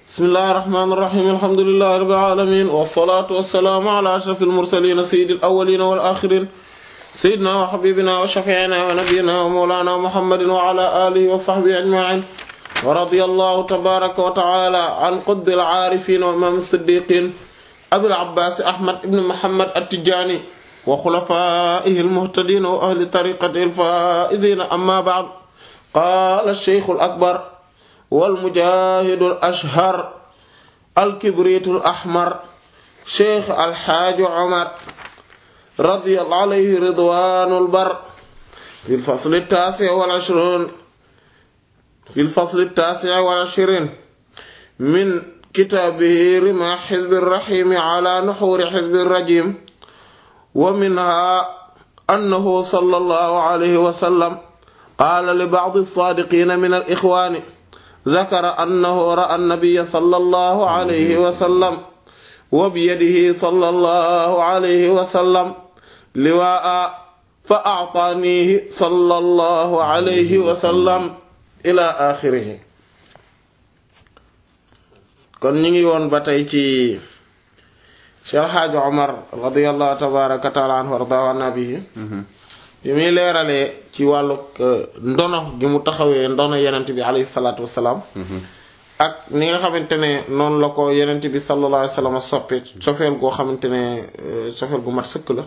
bismillahi rahmaani rahiim alhamdulillahi rabbil aalamiin wassalaatu wassalaamu ala ashrafil mursaliin sayyidil awwaliin wal aaxiriin sayyidinaa wa habiibinaa wa shafii'inaa wa nabiyyinaa wa mawlaanaa muhammadin wa ala aalihi wa sahbihi ajma'iin wa radiyallahu tabaaraka wa ta'aalaa an qutbil aarifiin wa imaam as-siddiiqiin abil abbaas ahmad ibn muhammad at-tijaani wa xulafaa'ihi al-muhtadiin wa ahli tariiqatihi al-faa'iziin ammaa ba'd qaala ash-shaykh al-akbar wal mujaahidu al-ashhar al-kibriitu al-ahmar sheikh al-haaji Omar radiyallahu alayhi ridwaanul bar fil fasli at-taasi' wal ishriin fil fasli at-taasi' wal ishriin min kitaabihi rimaah hizbi ar-rahiim alaa nuhuuri hizbi ar-rajiim wa minhaa annahu sallallahu alayhi wa sallam qaala li ba'di as-saadiqiina mina al-ixwaani ذكر أنه رأى النبي صلى الله عليه وسلم وبيده صلى الله عليه وسلم لواء فأعطانيه صلى الله عليه وسلم إلى آخره kon ñu ngi woon ba tey ci Cheikh Hadj Omar radiyallahu tabaraka taala anhu warda nabihi bi muy leeralee ci wàllu ndono gi mu taxawee ndono yenent bi alayhi salaatu wassalaam ak ni nga xamante ne noonu la ko yenent bi sallallahu alayhi wasallam soppe sofeel goo xamante ne sofeel gu mat sëkk la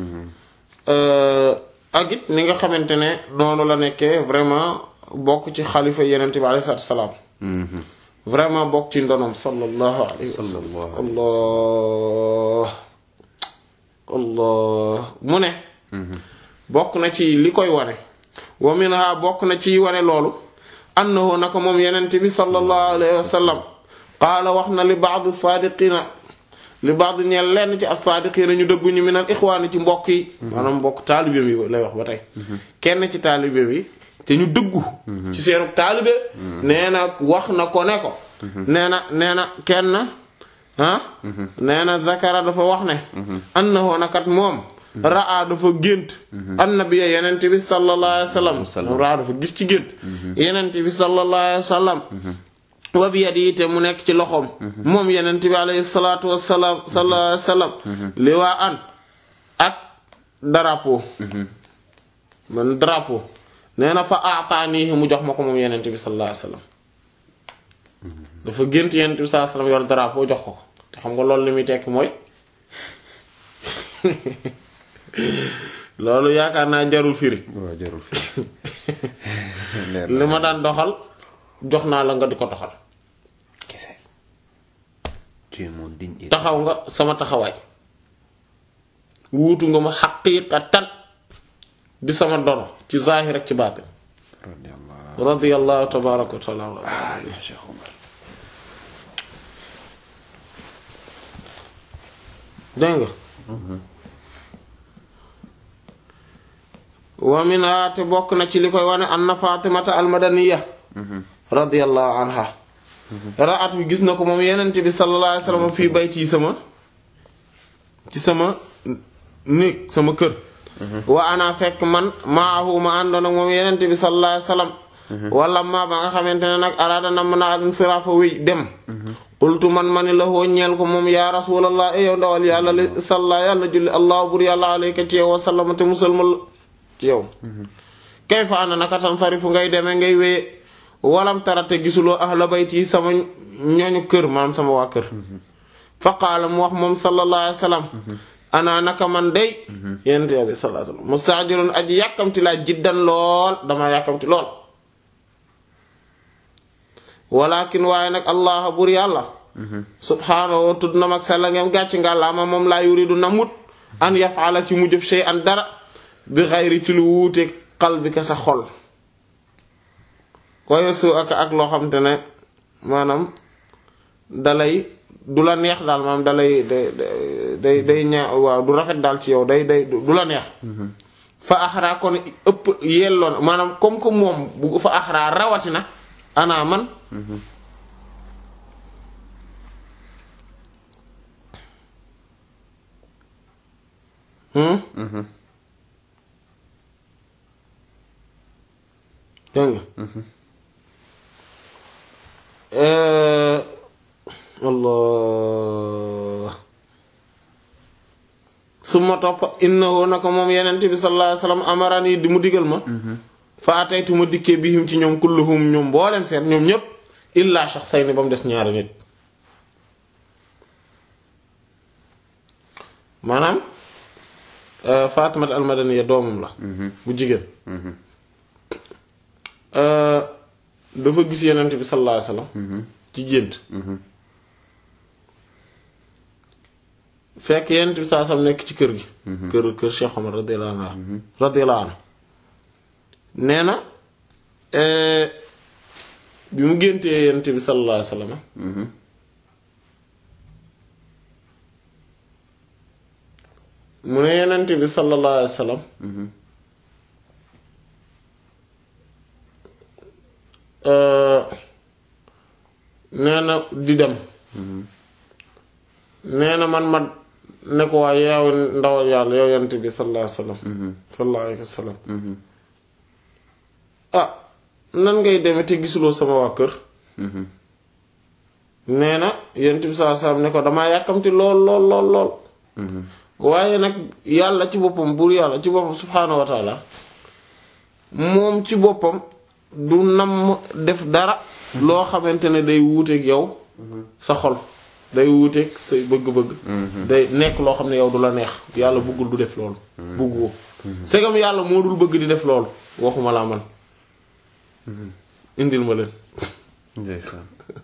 ak it ni nga xamante ne noonu la nekkee vraiment bokk ci xalifa yenent bi alayhi salaatu wassalaam vraiment bokk ci ndonom sallallahu alayhi wasallam allah allah mu ne bokk na ci li koy wane wa minha bokk na ci wane loolu annahu naka moom yenent bi sallallahu alayhi wa sallam qaala wax na li ba'd saadiqina li ba'd ñeel lenn ci as-saadiqina ñu dëgguñu min al ixwaani ci mbokk yi maanaam mbokk taalibe yi lay wax ba tey kenn ci taalibe bi te ñu dëggu ci seenu taalibe nee na wax na ko ne ko nee na nee na kenn ah nee na zakara dafa wax ne annahu nakat moom raa dafa gént annabiya yenent bi sallallahu alayhi wasallam raa dafa gis ci gént yenent bi sallallahu alayhi wasallam wa bi yadi te mu nekk ci loxoom moom yenent bi alayhi salatu wasalaam sallallahu alayhi wasallam li waa an ak drapeau man drapeau nee na fa aataanihi mu jox ma ko moom yenent bi sallallahu alayhi wasallam dafa gént yenent bi sallallahu alayhi wasallam yor drapeau jox ko ko te xam nga loolu li muy tekk mooy loolu yaakaar naa jarul firi waaw jarul firi li ma daan doxal jox naa la nga di ko doxal kese tu es mon digne taxaw nga sama taxawaay wuutu nga ma xaqiiqatan di sama dono ci zaahir ak ci baatin radiyallahu radiyallahu tabaaraka wa taala ya Cheikh Omar dégg nga wa minha te bokk na ci li koy wane anna fatimata almadaniya radiyallahu anha ra'at bi gis na ko moom yenente bi sallallahu alayhi wasallam fii bayti yi sama ci sama néeg sama kër wa ana fekk man maahu ma àndoon ak moom yenente bi sallallahu alayhi wasallam wala ma ba nga xamante ne nag araada na mën a insirafa wéy dem qultu man mani la hoo ñeel ko moom yaa rasulallah e yow ndawal yàlla li salla yàlla julli allah bur yàlla alayka ci yow wasallama te musalmal ci yow kay fa ana naka tan farifu ngay demee ngay wéye walam tarate gisuloo ahla bayti sama ñooñu kër maanaam sama waa kër fa qaala mu wax moom sallallahu alayhi wasallam ana naka man day yenent bi sallallahu alayhi wasallam mustaajirun aji yàkkamti laa jiddan lool dama yàkkamti lool walakin waaye nag allah bur yàlla subhaanahu tudd na mag sella ngeen gàcc nga laama moom laa yuridu namut an yafala ci mu jëf shay an dara bi xayri ci lu wuute qalbika sa xol koy su ak ak loo xam te ne maanaam dalay du la neex daal maanaam dalay day day day ñaa waaw du rafet daal ci yow day day du la neex fa axraa kon ëpp yelloon maanaam comme que moom bu fa axraa rawatina ana man dégg nga allah summa topp innahu naka moom yenent bi sallallahu alayhi wasallam amarani di mu digal ma fa ataytu ma dikkee bihim ci ñoom kulluhum ñoom mboolem seen ñoom ñépp illa shakhsayni ba mu des ñaari nit maanaam Fatimat al-Madaniya doomam la bu jigéen dafa gis yenent bi sallallahu alayhi wasallam ci gént fekk yenent bi sallallahu alayhi wasallam nekk ci kër gi kër kër Cheikh Omar radiyallahu anhu radiyallahu anhu nee na bi mu géntee yenent bi sallallahu alayhi wasallam mu ne yenent bi sallallahu alayhi wasallam nee na di dem nee na man ma ne ko waa yow ndawal yàlla yow yent bi sallallahu alayhi wasallam sallallahu alayhi wasallam ah nan ngay deme te gisuloo sama waa kër nee na yent bi sallallahu alayhi wasallam ne ko damaa yàkkamti lool lool lool lool waaye nag yàlla ci boppam buur yàlla ci boppam subhaanahu wa taala moom ci boppam du nam def dara loo xamante ne day wuuteeg yow sa xol day wuuteeg say bëgg-bëgg day nekk loo xam ne yow du la neex yàlla bëggul du def loolu bëgg woo segam yàlla moo dul bëgg di def loolu waxuma laa man indil ma leen ndeysaan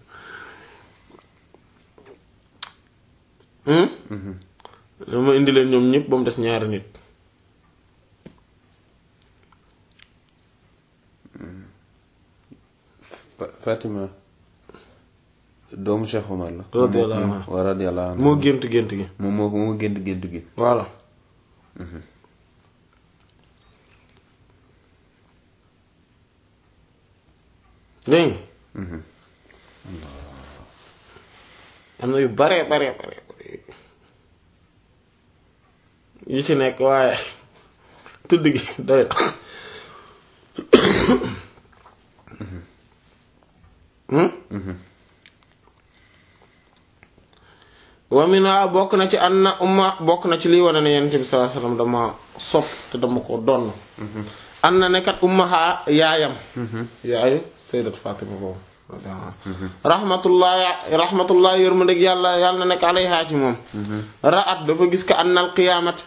ma indi leen ñoom ñëpp ba mu des ñaari nit Fatima doomu Cheikh Omar la. radiyallahu anhu wa radiyallahu anhu moo gént gént gi moom moo moo gént gént gi. voilà dégg nga am na yu bare bare bare yu ci nekk waaye tudd gi doy na wa mina bokk na ci anna umma bokk na ci liy wane ne yonent bi sallallahu alayhi wasallam dama sopp te dama ko donn anna ne kat ummaha yaayam yaayu sayyidat Fatima boobu rahmatullahi rahmatullahi yërmandeg yàlla yàlla na nekk alayha ci moom ra'at dafa gis ka annal qiyaamat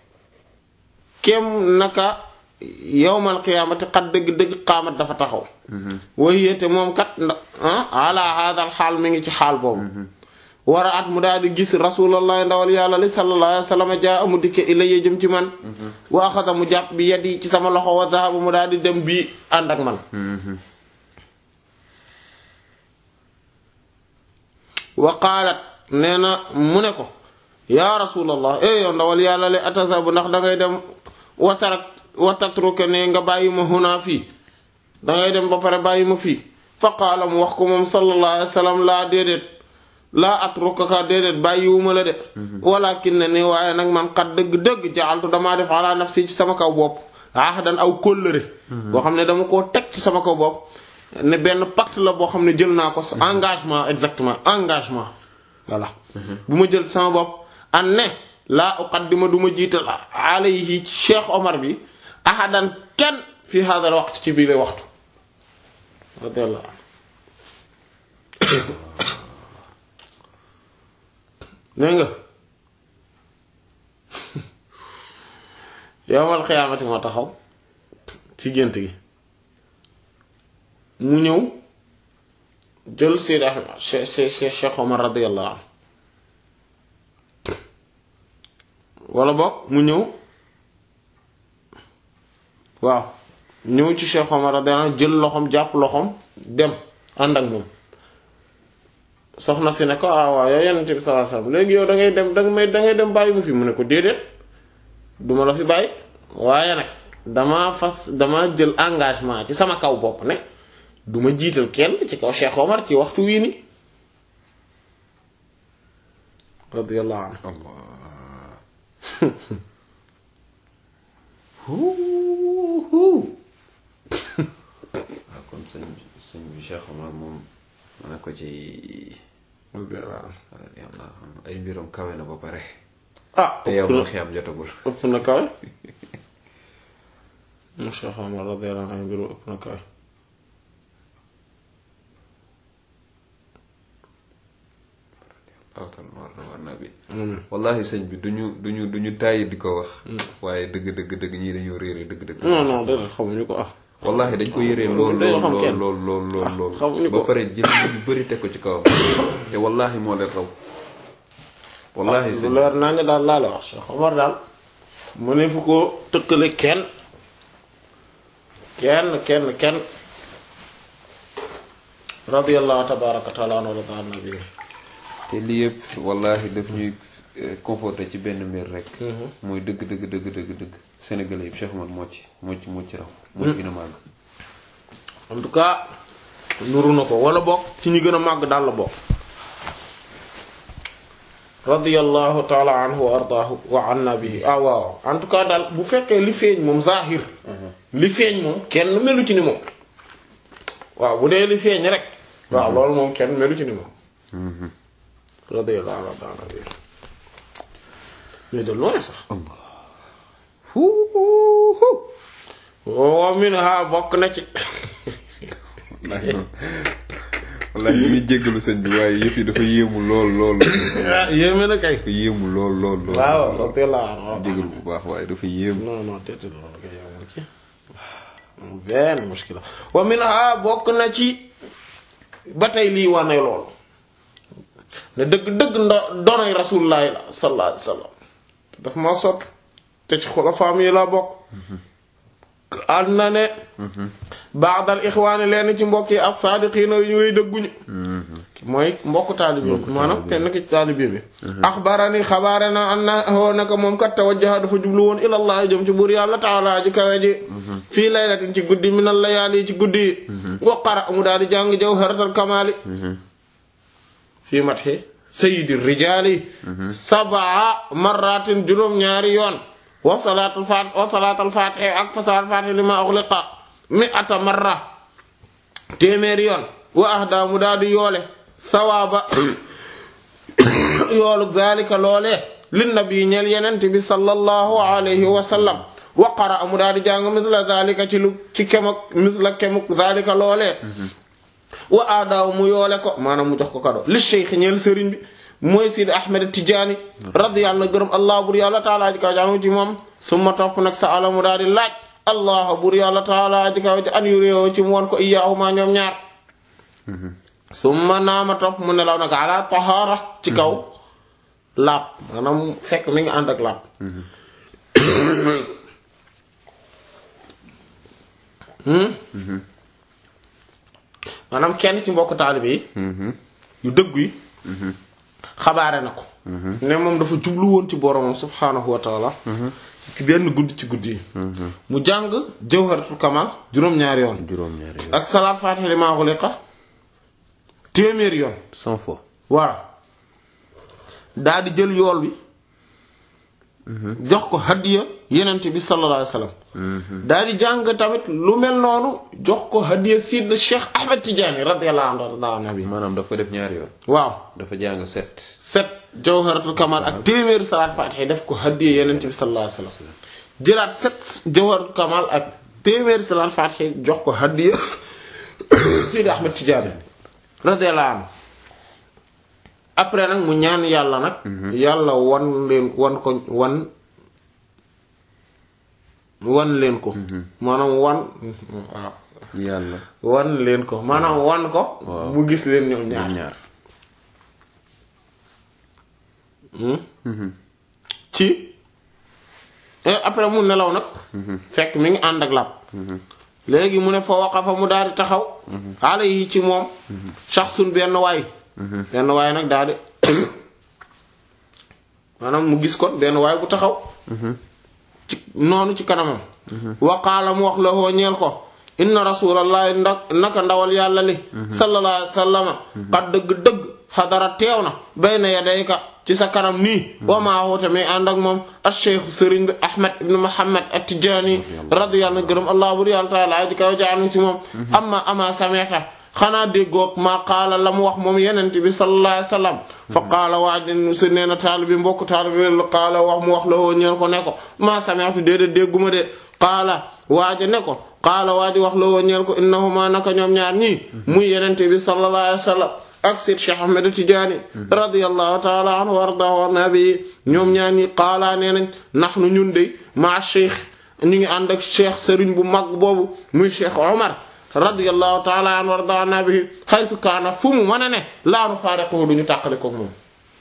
kem naka yowmal qiyaamati xat dëgg-dëgg qaamat dafa taxaw wahiyate moom kat ala hadal xaal mi ngi ci xaal boobu war a at mu daal di gis rasulallah ndawal yàlla li sallallahu alayhi wa sallam jaa amu dikke ilayya jëm ci man wa axada mu jàpp bi yadi ci sama loxo wa zahaba mu daal di dem bii ànd ak man wa qaalat nee na mu ne ko yaa rasulallah eh yow ndawal yàlla li atasabu ndax dangay dem watarak watatruke ne nga bàyyi ma huna fii dangay dem ba pare bàyyi ma fii fa qaala mu wax ko moom sallallahu alayhi wa sallam laa déedéet laa atrukaka déedéet bàyyiwuma la de walakin ne ni waaye nag man xat dëgg-dëgg jaaltu damaa def ala nafsi ci sama kaw bopp ahdan aw kóllëre boo xam ne dama koo teg ci sama kaw bopp ne benn pacte la boo xam ne jël naa ko engagement exactement engagement voilà bu ma jël sama bopp an ne laa uqaddima du ma jiital alayhi Cheikh Omar bi ahadan kenn fi hadal waxtu ci biir waxtu radiyallahu dégg nga yowmal xiyaamati moo taxaw ci gént gi mu ñëw jël Seyd Ahmad Cheikh Omar radiyallahu anhu wala boog mu ñëw waaw ñëw ci Cheikh Omar radiyallahu anhu jël loxoom jàpp loxoom dem ànd ak moom soxna si ne ko ah waaw yow yonent bi sallallahu alayhi wasallam léegi yow da ngay dem da may da ngay dem bàyyi mu fi mu ne ko déedéet duma la fi bàyyi waaye nag dama fas dama jël engagement ci sama kaw bopp ne duma jiital kenn ci kaw Cheikh Omar ci waxtu wii ni radiyallahu anhu waaw kon sëñ sëñ bi Cheikh Omar moom ma ne ko ci radiyallahu anhu yàlla ay mbiram kawe na ba pare ah te yow ëpp na ma xiyam jotagul ëpp na kawe mu Cheikh Omar radiyallahu anhu mbiru ëpp na kawe awtal war na war na bi Mm. wallahi sëñ bi duñu duñu duñu tàyyi di ko wax waaye dëgg dëgg dëgg ñii dañoo réere dëgg dëgg non non déedéet xamuñu ko ah wallahi dañ ko yëree lool dañoo lool xam lool kenn. lool lool lool lool xamuñu ba ko. pare jël ñu bëri teg ko ci kawam te wallahi moo leen raw wallahi lu sëñ leer naa ne daal laa la wax Cheikh Omar daal mu ne fu ko tëkkale kenn kenn kenn kenn radiyallahu tabaraka taala anhu wa rada an nabi te lii yëpp wallahi daf ñuy eh, conforté ci benn mbir rek mooy dëgg dëgg dëgg dëgg dëgg sénégalais yëpp Cheikh Omar moo ci moo ci moo ci raw moo ci gën a màgg en tout cas nuru na ko wala bokk ci ñi gën a màgg daal la bokk radiyallahu taala anhu wa ardaahu wa anna bihi ah waaw en tout cas daal bu fekkee li feeñ moom zahir li feeñ moom kenn melu ci ni moom waaw bu dee li feeñ rek waaw loolu moom kenn melu ci ni moom radiyallahu anhu wa anna bihi mais de loin sax wa minha bokk na ci wallahi ñu ngi jéggalu sëñ bi waaye yëpp yi dafa yéemu lool lool ah yéeme na kay dafa yéemu lool lool lool waaw radiyallahu anhu jéggalu bu baax waaye dafa yéemu non non déedéet loolu kay amul ci benn muskila wa minha bokk na ci ba tey lii wane loolu ne dëgg-dëgg ndo donoy rasulullahi la sallallahu alayhi wasallam daf ma sopp te ci xulafaam yi la bokk ànd na ne baadal ixwaani leen ci mbokk yi as-saadiqiina yu way dëgguñu mooy mbokk taalibi bi maanaam kenn ki taalibi bi axbarani xabaare na an na hoo naka moom kat tawajjaha dafa jublu woon ilallah jëm ci buur yàlla taala ji kawe ji fii laylatin ci guddi minal layaali ci guddi yi wa qara mu daal di jàng jawharatal kamaali fii matxi sayyidi rijaali sabaa marratin juróom-ñaari yoon wa salaatul faat wa salaatul faatihi ak fasaal faatihi li ma ughliqa mi ata marra téeméeri yoon wa ahda mu daal di yoole sawaaba yoolu zalika loolee lin nabi ñeel yenent bi sallallahu alayhi wa sallam wa qara mu daal di jàng misla zalika ci lu ci kemuk misla kemuk zalika loolee wa aadaaw mu yoole ko maanaam mu jox ko kado li cheikh ñeel sëriñ bi mooy Sidi Ahmed Tidiane radiyallahu gërëm allah bur yàlla taala ji kaw jaanu ci moom summa topp nag sa ala mu daal di laaj allah bur yàlla taala ji kaw ji an yu réew ci mu won ko iyaahuma ñoom ñaar summa naama topp mu nelaw nag ala tahara ci kaw laab maanaam fekk mi ngi ànd ak laab maanaam kenn ci mbokk taalibe yi yu dëggu yi xabaare na ko ne moom dafa jublu woon ci boromam subhaanahu wa taala ci benn guddi ci guddi yi mu jàng jawharatul kamal juróom-ñaari yoon juróom-ñaari yoon ak salaat faatiha li maa xuliqa téeméeri yoon cent fois voilà daa di jël yool bi jox ko hadiya yenent bi sallallahu alayhi wasallam daa di jàng tamit lu mel noonu jox ko hadiya sidna Cheikh Ahmed Tidiane radiyallahu anhu daa nabi maanaam daf ko def ñaari yoon waaw dafa jàng set set jawharatul kamal ak téeméeri salaat faatiha def ko hadiya yenent bi sallallahu alayhi wasallam jëlaat set jawharatul kamal ak téeméeri salaat faatiha jox ko hadiya sidna Ahmed Tidiane radiyallahu anhu après nag mu ñaan yàlla nag yàlla wan leen wan ko wan wan leen ko maanaam wan waaw yàlla wan leen ko maanaam wan ko mu gis leen ñoom ñaar ñoom ñaar ci et après mu nelaw nag fekk mi ngi ànd ak làpp léegi mu ne fa waqafa mu daal di taxaw xaala yi ci moom shaxsun benn waay benn waay nag daal di maanaam mu gis kon benn waay bu taxaw ci noonu ci kanamam waqaala mu wax la hoo ñeel ko inna rasulallahi nda naka ndawal yàlla li sallallahu alayhi wa sallama xat dëgg-dëgg xadara teew na bayna yadayka ci sa kanam nii wa maa huwa tamit ànd ak moom acheikh sëriñ bi ahmad ibn muhammad at-tijaani radiyallahu gërëm allah bur yàlla taala ji kaw jaanu ci moom amma ama sameta xanaa déggoog maa qaala la mu wax moom yenente bi sallallahu alayhi wasallam fa qaala waaj sa nee na taali bi mbokk taali bi qaala wax mu wax la woo ñeen ko ne ko maa sami'tu déedéet dégguma de qaala waaja ne ko qaala waaji wax la woo ñeen ko innahuma naka ñoom ñaar ñii muy yenente bi sallallahu alayhi wasallam ak Seyd Cheikh Ahmed Tidiane radiyallahu ta'ala anhu wa ardaahu wa nabi ñoom ñaar ñi qaala nee nañ nahnu ñun de ma cheikh ñu ngi ànd ak cheikh sëriñ bu mag boobu muy cheikh Omar radiyallahu ta'ala anhu wa ardaahu wa nabi haythu kaana fu mu mën a ne laa nufaariquhu duñu tàqale ko moom.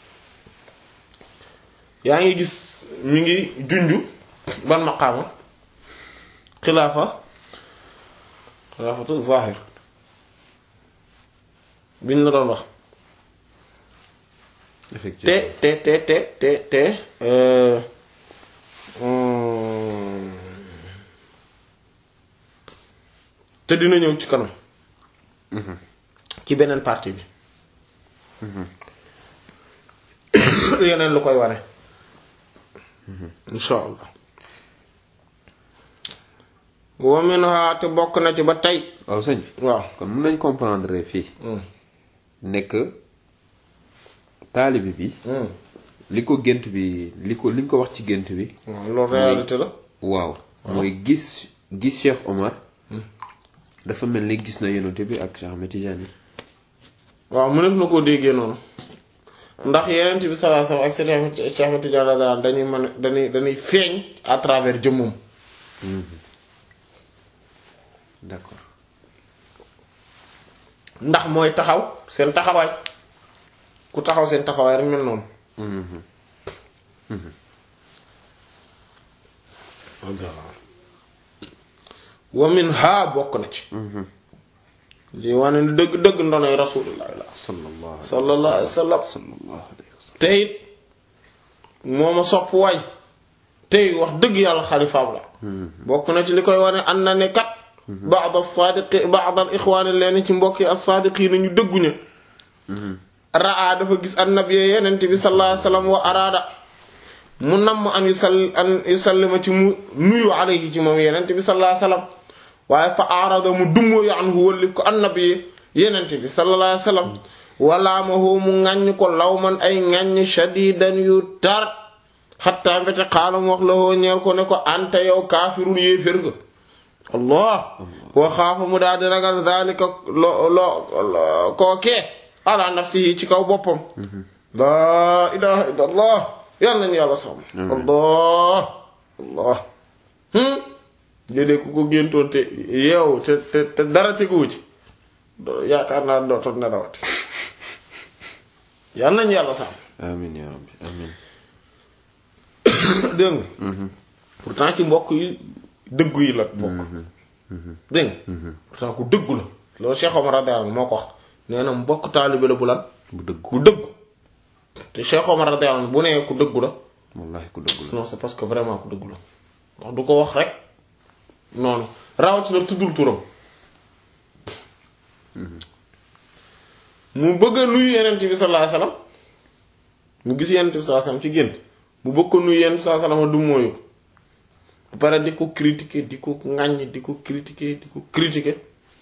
yaa ngi gis mi ngi junju ban maqaama xilaafa xilaafatu zahir biñ la doon wax te effectivement te te te te te euh, hum, te dina ñëw ci kanam ci beneen partie bi yeneen lu koy wane insha allah wa minha te bokk na ci ba tey waaw sëñ bi waaw kon mun nañ comprendre fii hum, nekk taalibi bi hum. li ko gént bi li ko li nga ko wax ci gént bi waaw loolu réalité la waaw mooy gis gis Cheikh Omar dafa mel ni gis na yonent bi ak Cheikh Ahmed Tidiane waaw mënef na koo déggee noonu ndax yeneen bi sallallahu alayhi wasallam ak Cheikh Ahmed Tidiane radiyallahu anhu dañuy mën dañuy dañuy feeñ à travers jëmmum d'accord ndax mooy taxaw seen taxawaay ku taxaw seen taxawaay rek mel noonu wa min ha bokk na ci lii wane ni dëgg dëgg ndonoy rasulullah la sallallahu sallallahu alayhi wasallam sallallahu alayhi wa sallam te it moo ma sopp waay tey wax dëgg yàlla xalifaam la bokk na ci li koy wane an na ne kat ba'd as-sadiqi ba'd al-ikhwan leen ci mbokki as-sadiqin ñu dëgguña raa dafa gis annabi yenent bi sallallahu alayhi wasallam wa araada mu namm an yusall an yusallima ci mu nuyu alayhi ci moom yenent bi sallallahu alayhi wasallam waaye fa arada mu dummoo anhu wëllif ko annabi yenent bi sallallahu alayhi wasallam walaamahu mu ŋàññ ko lawman ay ŋàññ shadidan yu tar xatta mbete xaala mu wax la hoo ñeel ko ne ko anta yow kaafirun yéefér nga allah wa xaafa mu daal di ragal zalika lo lo kookee ala nafsihi ci kaw boppam laa ilaha illa allah yàlla nañu yàlla sàmm allah allah hmm déedéet ku ko géntoon te yeew te te te dara teguwu ci yaakaar naa dootoon nelawati yàlla nañu yàlla sàmm amin ya rabbi amin dégg nga pourtant ci mbokk yi dëggu yi la bokk dégg nga pourtant ku dëggu la loolu Cheikh Omar radiyallahu anhu moo ko wax nee na mbokk taalibe la bu lan bu dëgg bu dëggu te Cheikh Omar radiyallahu anhu bu nee ku dëggu la wallahi ku dëgg la non c'est parce que vraiment ku dëggu la wax du ko wax rek noonu rawatina tuddul turam mu bëgg a nuyu yenent bi sallallahu alayhi wasallam mu gis yenent bi sallallahu alayhi wasallam ci génn mu bëgg ko nuyu yenent bi sallallahu alayhi wasallam du mooyu ko ba pare di ko critiquer di ko ŋàññ di ko critiquer di ko critiquer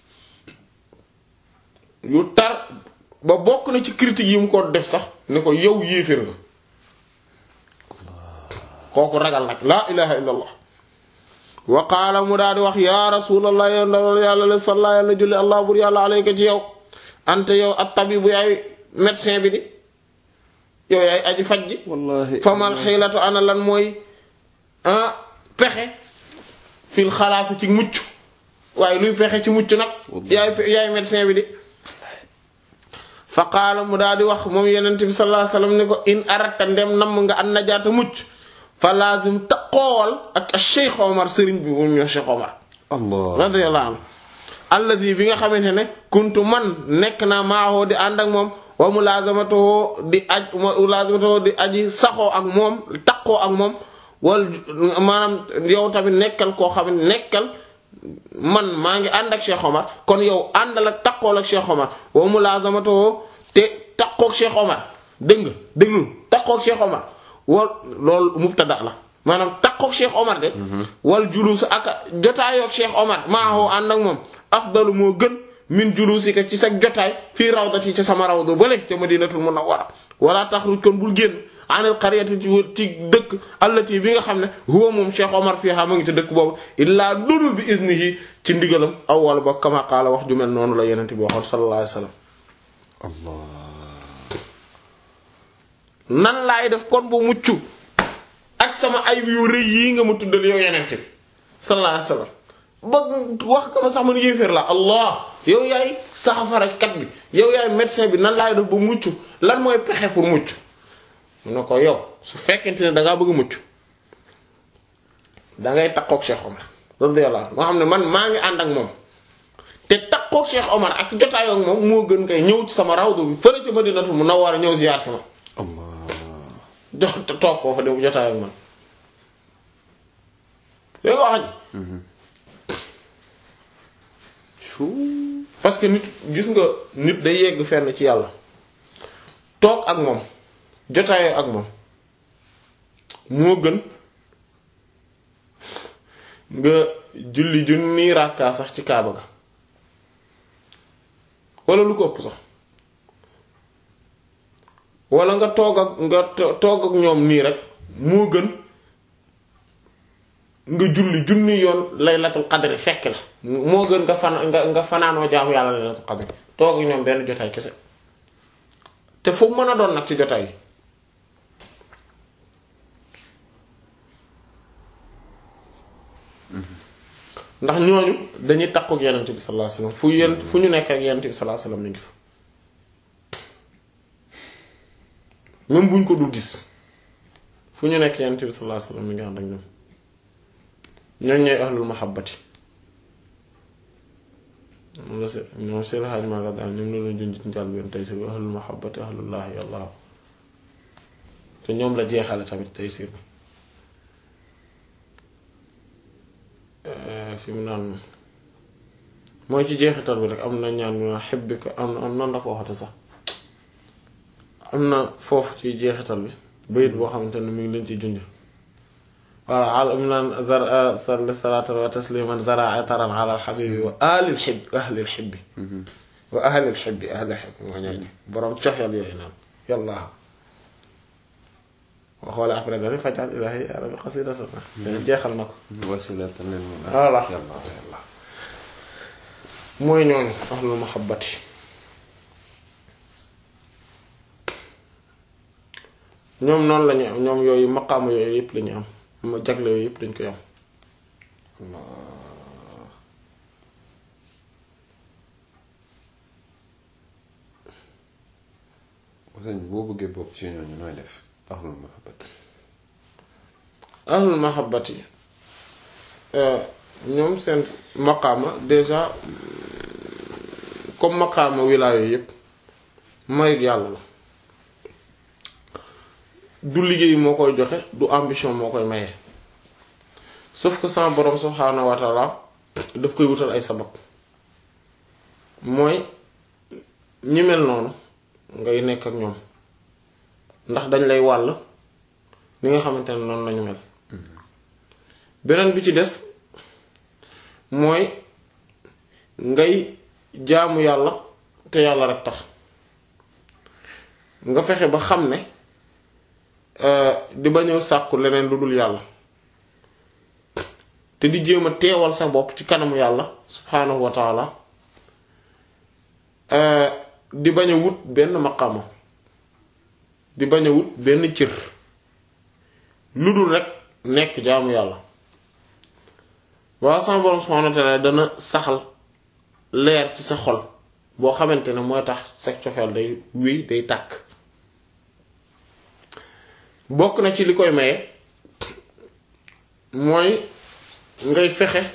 yu tar ba bokk na ci critique yi mu ko def sax ne ko yow yéeféer nga kooku ragal nag laa ilaha illa allah wa qaala mu daal di wax ya rasulallah yow ndawal yàlla la salla yàlla julli allah bur yàlla alayka ci yow ante yow at tabibu yaay médecin bi di yow yaay aji faj ji wallahi famal xiilatu ana lan mooy ah pexe fil xalaasa ci mucc waaye luy pexe ci mucc nag yaay yaay médecin bi di fa qaala mu daal di wax moom yenent bi sallallahu alayhi wasallam ni ko in aratta ndem namm nga an najaata mucc fa lazim taqoowal ak Cheikh Omar sëriñ bi moom ñoo Cheikh Omar allah radiyallahu anhu alladi bi nga xamante ne kuntu man nekk naa maahoo di ànd ak moom wa mulazamatuhu di aj mulazamatuhu di aji saxoo ak moom taqoo ak moom wal maanaam yow tamit nekkal koo xam ne nekkal man maa ngi ànd ak Cheikh Omar kon yow àndal ak taqool ak Cheikh Omar wa mulazamatuhu te taqoog Cheikh Omar dégg nga déglul taqoog Cheikh Omar wal loolu mubtada la maanaam taqoog Cheikh Omar de wal julus ak jotaayoog Cheikh Omar maahoo ànd ak moom afdalu moo gën min julusika ci sa jotaay fii rawdati ci sama rawda bële ca madinatul munawwara wala taxruj kon bul génn anil qaryati ci ci dëkk allati bi nga xam ne huwa moom Cheikh Omar fiha ma ngi ci dëkk boobu illaa dudul bi iznihi ci ndigalam aw wala ba kama qaala wax ju mel noonu la yenente bi waxoon sallallahu alayhi wasallam allah nan laay def kon bu mucc ak sama ay yu rëy yii nga ma tuddal yow yenente bi sallallahu alayhi wasallam ba wax ka ma sax man yéeféer la allah yow yaay saxafara kat bi yow yaay médecin bi nan laay def ba mucc lan mooy pexe pour mucc mu ne ko yow su fekkente ne dangaa bëgg mucc dangay takkook Cheikh Omar radiyallahu anhu moo xam ne man maa ngi ànd ak moom te takkook Cheikh Omar ak jotaayoo ak moom moo gën kay ñëw ci sama rawdu bi fële ca Madinatu Munawwara ñëw ziyaar sama allah jox toog koo fa dem jotaayoo ak man léegi wax chuu parce que nit gis nga nit day yegg fenn ci yàlla toog ak moom jotaayoo ak moom moo gën nga julli junni ràkkaa sax ci kaaba ga wala lu ko ëpp sax wala nga toog ak nga to- toog ak ñoom nii rek moo gën nga julli junni yoon laylatul qadri fekk la moo gën nga fan nga nga fanaanoo jaamu yàlla laylatul qadri toog ak ñoom benn jotaay kese te fu mën a doon nag ci jotaay yi ndax ñooñu dañuy takku ak yonent bi sallallahu alayhi wasallam fu yent fu ñu nekk ak yonent bi sallallahu alayhi wasallam ñu ngi fa même buñ ko dul gis fu ñu nekk yonent bi sallallahu alayhi wasallam ñu ngi ànd ak ñoom ñooñ ñooy ahlul mahabbati moom la se ñoom seen xaaj ma la daal ñoom la doon junj ci njaal bi tey si ahlul mahabbati ahlullahi allah te ñoom la jeexale tamit tey si fi mu naan mooy ci jeexital bi rek am na ñaan mu naan xibbika am am nan la ko waxate sax am na foofu ci jeexital bi bayit boo xamante ne mi ngi leen ci junj voilà al mu naan zar salli salaatan wa tasliman zara ataran ala alxabibi wa alil xib ahlil xibbi wa ahlil xibbi ahlil xibbi moo ñooy boroom coxeel yooyu naan yàlla boo xoolee après dani fajal ilahi ya rabbi qasidatan jeexal na ko wasilatan lil mu'min voilà yàlla yàlla mooy ñooñu ahlul mahabbati ñoom noonu lañu am ñoom yooyu maqaama yooyu yëpp lañu am ma jagle yooyu yëpp dañ koy am sëñ bi boo bëggee bokk ci ñooñu nooy def ahlul mahabbat ahlul mahabbati ñoom seen maqaama déjà comme maqaama wilaayo yëpp mayut yàlla la du liggéey moo koy joxe du ambition moo koy maye sauf que sama borom subhaanahu wa taala daf koy wutal ay sabab mooy ñi mel noonu ngay nekk ak ñoom ndax dañ lay wàll ni nga xamante ne noonu lañu mel beneen bi ci des mooy ngay jaamu yàlla te yàlla rek tax nga fexe ba xam ne di bañoo sàkku leneen lu dul yàlla te di jéem a teewal sa bopp ci kanamu yàlla subhaanahu wa taala di bañ a wut benn maqama di bañ a wut benn cër lu dul rek nekk jaamu yàlla waaw sama borom subhaanahu wa taala dana saxal leer ci sa xol boo xamante ne mooy tax sa cofeel day wéy day tàkk bokk na ci li koy maye mooy ngay fexe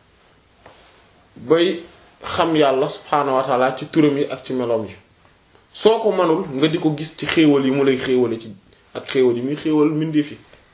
bay xam yàlla subhaanahu wa taala ci turam yi ak ci meloom yi soo ko manul nga di ko gis ci xéewal yi mu lay xéewale ci ak xéewal yi muy xéewal mbindeef yi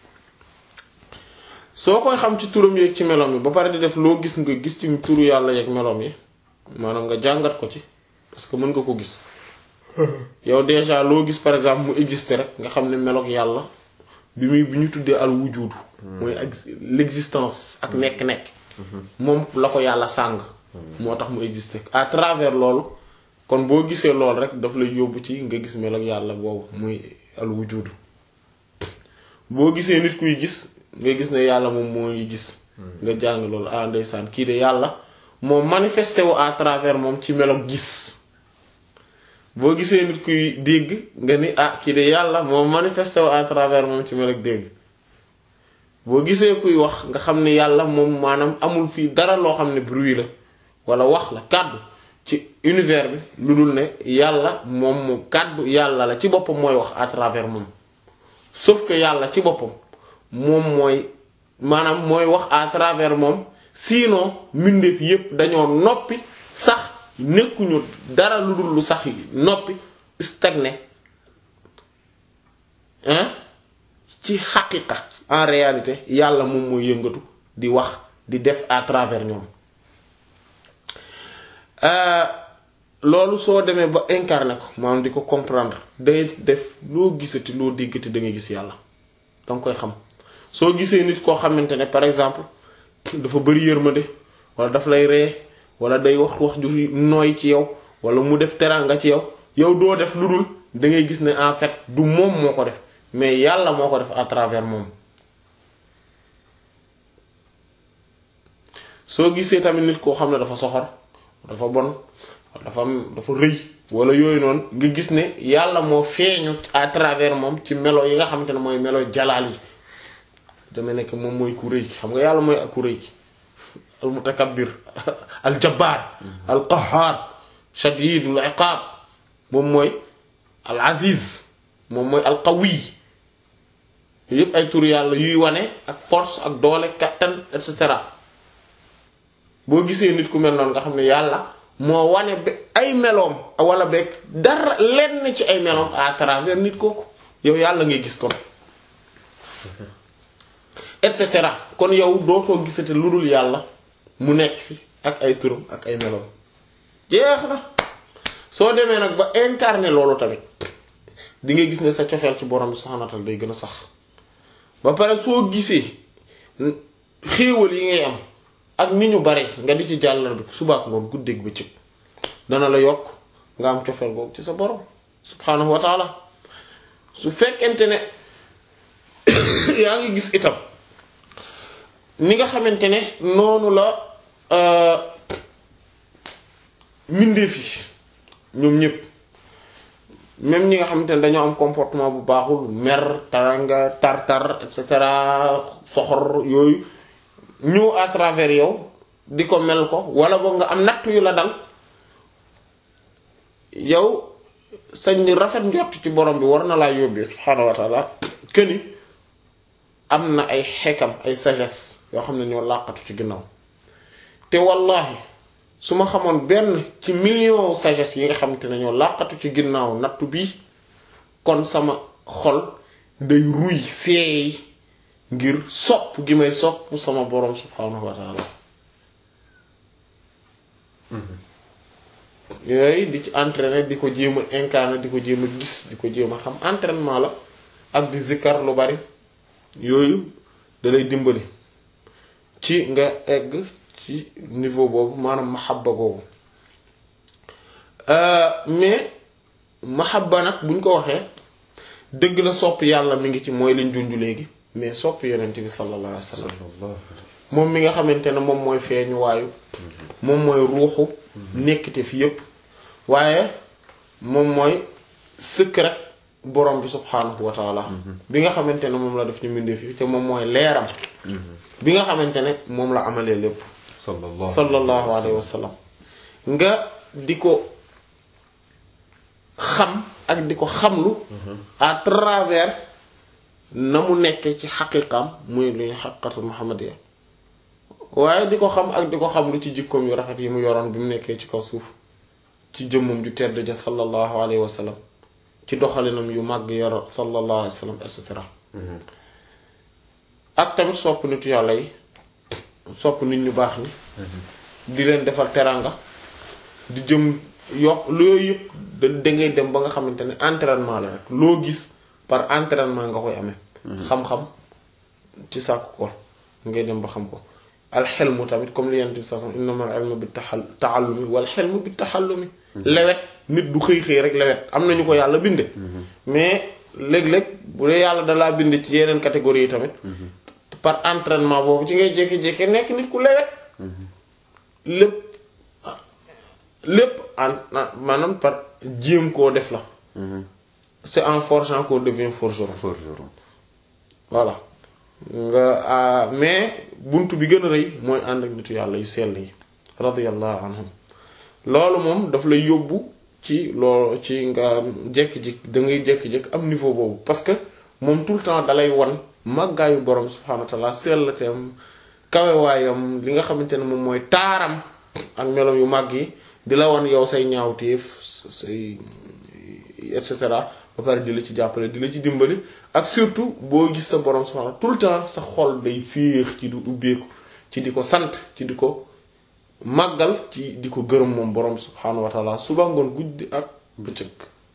soo koy xam ci turam yi ak ci meloom yi ba pare di def loo gis nga gis ci turu yàlla yi ak meloom yi maanaam nga jàngat ko ci parce que mën nga ko gis yow déjà loo gis par exemple mu existe rek nga xam ne meloog yàlla bi muy bi ñu tuddee al wujudu mooy ak l'existence ak nekk-nekk moom la ko yàlla sàng moo tax mu exister à travers loolu kon boo gisee loolu rek daf lay yóbbu ci nga gis melo ak yàlla boobu muy al wujudu boo gisee nit kuy gis nga gis ne yàlla moom moo ngi gis nga jàng loolu ah ndeysaan kii de yàlla moo manifesté wu à travers moom ci melo gis boo gisee nit kuy dégg nga ni ah kii de yàlla moo manifesté wu à travers moom ci melo dégg boo gisee kuy wax nga xam ne yàlla moom maanaam amul fii dara loo xam ne bruit la wala wax la kàddu ci univers bi lu dul ne yàlla moom moom kàddu yàlla la ci boppam mooy wax à travers moom sauf que yàlla ci boppam moom mooy maanaam mooy wax à travers moom sinon mbindeef yépp dañoo noppi sax nekkuñu dara lu dul lu sax noppi stagné hein ci xaqiqa en réalité yàlla moom mooy yëngatu di wax di def à travers ñoom loolu soo demee ba incarné ko maanaam di ko comprendre day def loo gisati loo déggati da ngay gis yàlla danga koy xam soo gisee nit koo xamante ne par exemple dafa bari yërmande wala daf lay ree wala day wax wax ju nooy ci yow wala mu def teraanga ci yow yow doo def lu dul da ngay gis ne en fait du moom moo ko def mais yàlla moo ko def à travers moom soo gisee tamit nit koo xam ne dafa soxor dafa bon dafa am dafa rëy wala yooyu noonu nga gis ne yàlla moo feeñu à travers moom ci melo yi nga xamante ne mooy melo jalaal yi dama nekk moom mooy ku rëy xam nga yàlla mooy ak ku rëy al mutakabbir al jabbaar al qahhaar shadidul iqaab moom mooy al aziz moom mooy al qawi yépp ay tur yàlla yuy wane ak force ak doole kattan et cetera boo gisee nit ku mel noonu nga xam ne yàlla moo wane ba ay meloom wala beeg dara lenn ci ay meloom à travers nit kooku yow yàlla ngay gis kon et cetera kon yow dootoo gisate lu dul yàlla mu nekk fi ak ay turam ak ay meloom jeex na soo demee nag ba incarner loolu tamit di nga gis ne sa cofeel ci borom subhanahu wa ta'ala day gën a sax ba pare soo gisee xéewal yi ngay am ak ni ñu bare nga di ci jàllal bi subaak ngoon guddeeg bëccëg dana la yokk nga am cofeel googu ci sa borom subhanahu wa taala su fekkente ne yaa ngi gis itam ni nga xamante ne noonu la mbindeef yi ñoom ñépp même ñi nga xamante ne dañoo am comportement bu baaxul mer taranga tar-tar et cetera soxor yooyu ñëw à travers yow di ko mel ko wala boog nga am natt yu la dal yow sañ rafet njott ci borom bi war na laa yóbbee subhaanahu wa taala këni am na ay xekam ay sagesse yoo xam ne ñoo làqatu ci ginnaaw te wallahi su ma xamoon benn ci million sagesse yi nga xamante ne ñoo làqatu ci ginnaaw nattu bi kon sama xol day ruy seey ngir sopp gi may sopp sama borom subhaanahu wa taala yooyu di ci entraîner di ko jéem a incarner di ko jéem a gis di ko jéem a xam entraînement la ak di zikkar lu bari yooyu da lay dimbali ci nga egg ci niveau boobu maanaam mahabba googu mais mahabba nag buñ ko waxee dëgg la sopp yàlla mi ngi ci mooy liñ junju léegi mais sopp yonent bi sallallahu alayhi wasallam moom mi nga xamante ne moom mooy feeñu waayu moom mooy ruuxu nekkite fi yépp waaye moom mooy secret borom bi subhaanahu wa taala bi nga xamante ne moom la def ñu mbindee fi te moom mooy leeram bi nga xamante ne moom la amalee lépp sallallahu alayhi wa sallam nga di ko xam ak di ko xamlu à travers na mu nekkee ci xaqiqam muy lu ñu xaqiqatul muhammadiya waaye di ko xam ak di ko xam lu ci jikkoom yu rafet yi mu yoroon bi mu nekkee ci kaw suuf ci jëmmum ju tedd ja sallallahu alayhi wa sallam ci doxalinam yu màgg yoro sallallahu alayhi wa sallam et cetera ak tamit sopp nitu yàlla yi sopp nit ñu baax ni di leen defal teranga di jëm yokk loolu yëpp da dangay dem ba nga xamante ne entraînement la rek loo gis par entraînement nga koy amee xam-xam ci sàkku ko ngay dem ba xam ko alxelmu tamit comme li yent bi sa innama al ilmu bi taxal taallumi wal xelmu bi taxallumi lewet nit du xëy xëy rek lewet am nañu ko yàlla binde mais léeg-léeg bu dee yàlla dalaa bind ci yeneen catégorie yi tamit par entraînement boobu ci ngay jékki-jékki nekk nit ku lewet lépp lépp en maanaam par jéem koo def la c'est en forgeant qu'on devient forgeron forgeron voilà nga mais buntu bi gën a rëy mooy ànd ak nitu yàlla yu sell yi radiyallahu anhum loolu moom daf lay yóbbu ci loolu ci nga jékki-jékki da ngay jékki-jékki am niveau boobu parce que moom tout le temps dalay wan màggaayu borom subhanahu wa ta'ala sellateem kawewaayam li nga xamante ne moom mooy taaram ak melom yu màgg yi di la wan yow say ñaawteef say et cetera ba pare di la ci jàppale di la ci dimbali ak surtout boo gis sa borom subhanahu tout le temps sa xol day féex ci du ubbeeku ci di ko sant ci di ko màggal ci di ko gërëm moom borom subhanahu wa taala suba ngoon guddi ak bëccëg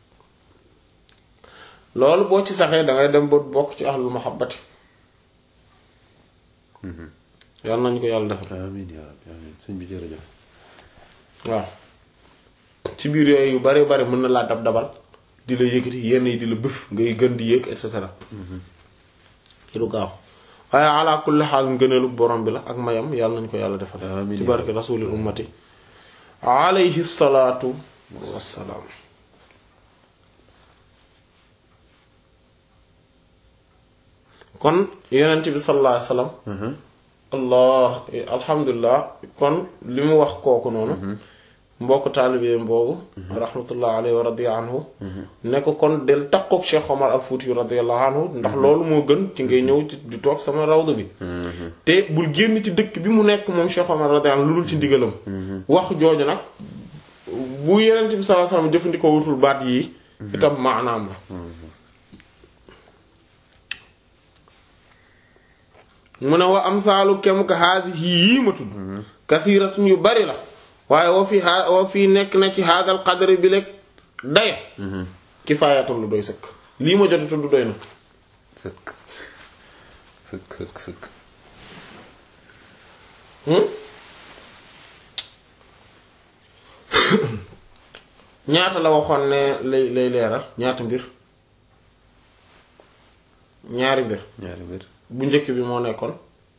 loolu boo ci saxee dangay dem ba bokk ci ahlul mahabbati yàlla nañu ko yàlla defal amiin yaa rabbi amiin sëñ bi jërëjëf waaw ci biir yooyu yu bari bari mën na laa dab dabal di la yëkkati yenn yi di la bëf ngay gën di yëg et cetera ci lu gaaw waaye ala kulli xaal ngëneelu borom bi la ak mayam yàlla nañu ko yàlla defal Amiin. ci barke rasulil ummati alayhi salaatu wassalaam kon yonent bi sallallahu alayhi wasallam allah alhamdulilah kon li mu wax kooku noonu mbokk taalibeem boobu rahmatullah alayhi wa radiya anhu ne ko kon del takkook Cheikh Omar al Fuuti radiyallahu anhu ndax loolu moo gën ci ngay ñëw ci di toog sama rawda bi te bul génn ci dëkk bi mu nekk moom Cheikh Omar radiyallahu anhu lu dul ci ndigalam wax jooju nag bu Yonent bi sallallahu alayhi wasallam jëfandikoo wutul baat yii itam maanaam la mu ne wa amsaalu kem ka haadihi yii ma tudd kasiiratun yu bari la waaye woo fi aa woo fii nekk na ci haadal qadri bi lekk daye kifaayatul lu doy sëkk lii ma jot a tudd doy na sëkk sëkk sëkk sëkk ñaata la waxoon ne lay lay leeral ñaata mbir ñaari mbir ñaari mbir bu njëkk bi moo nekkoon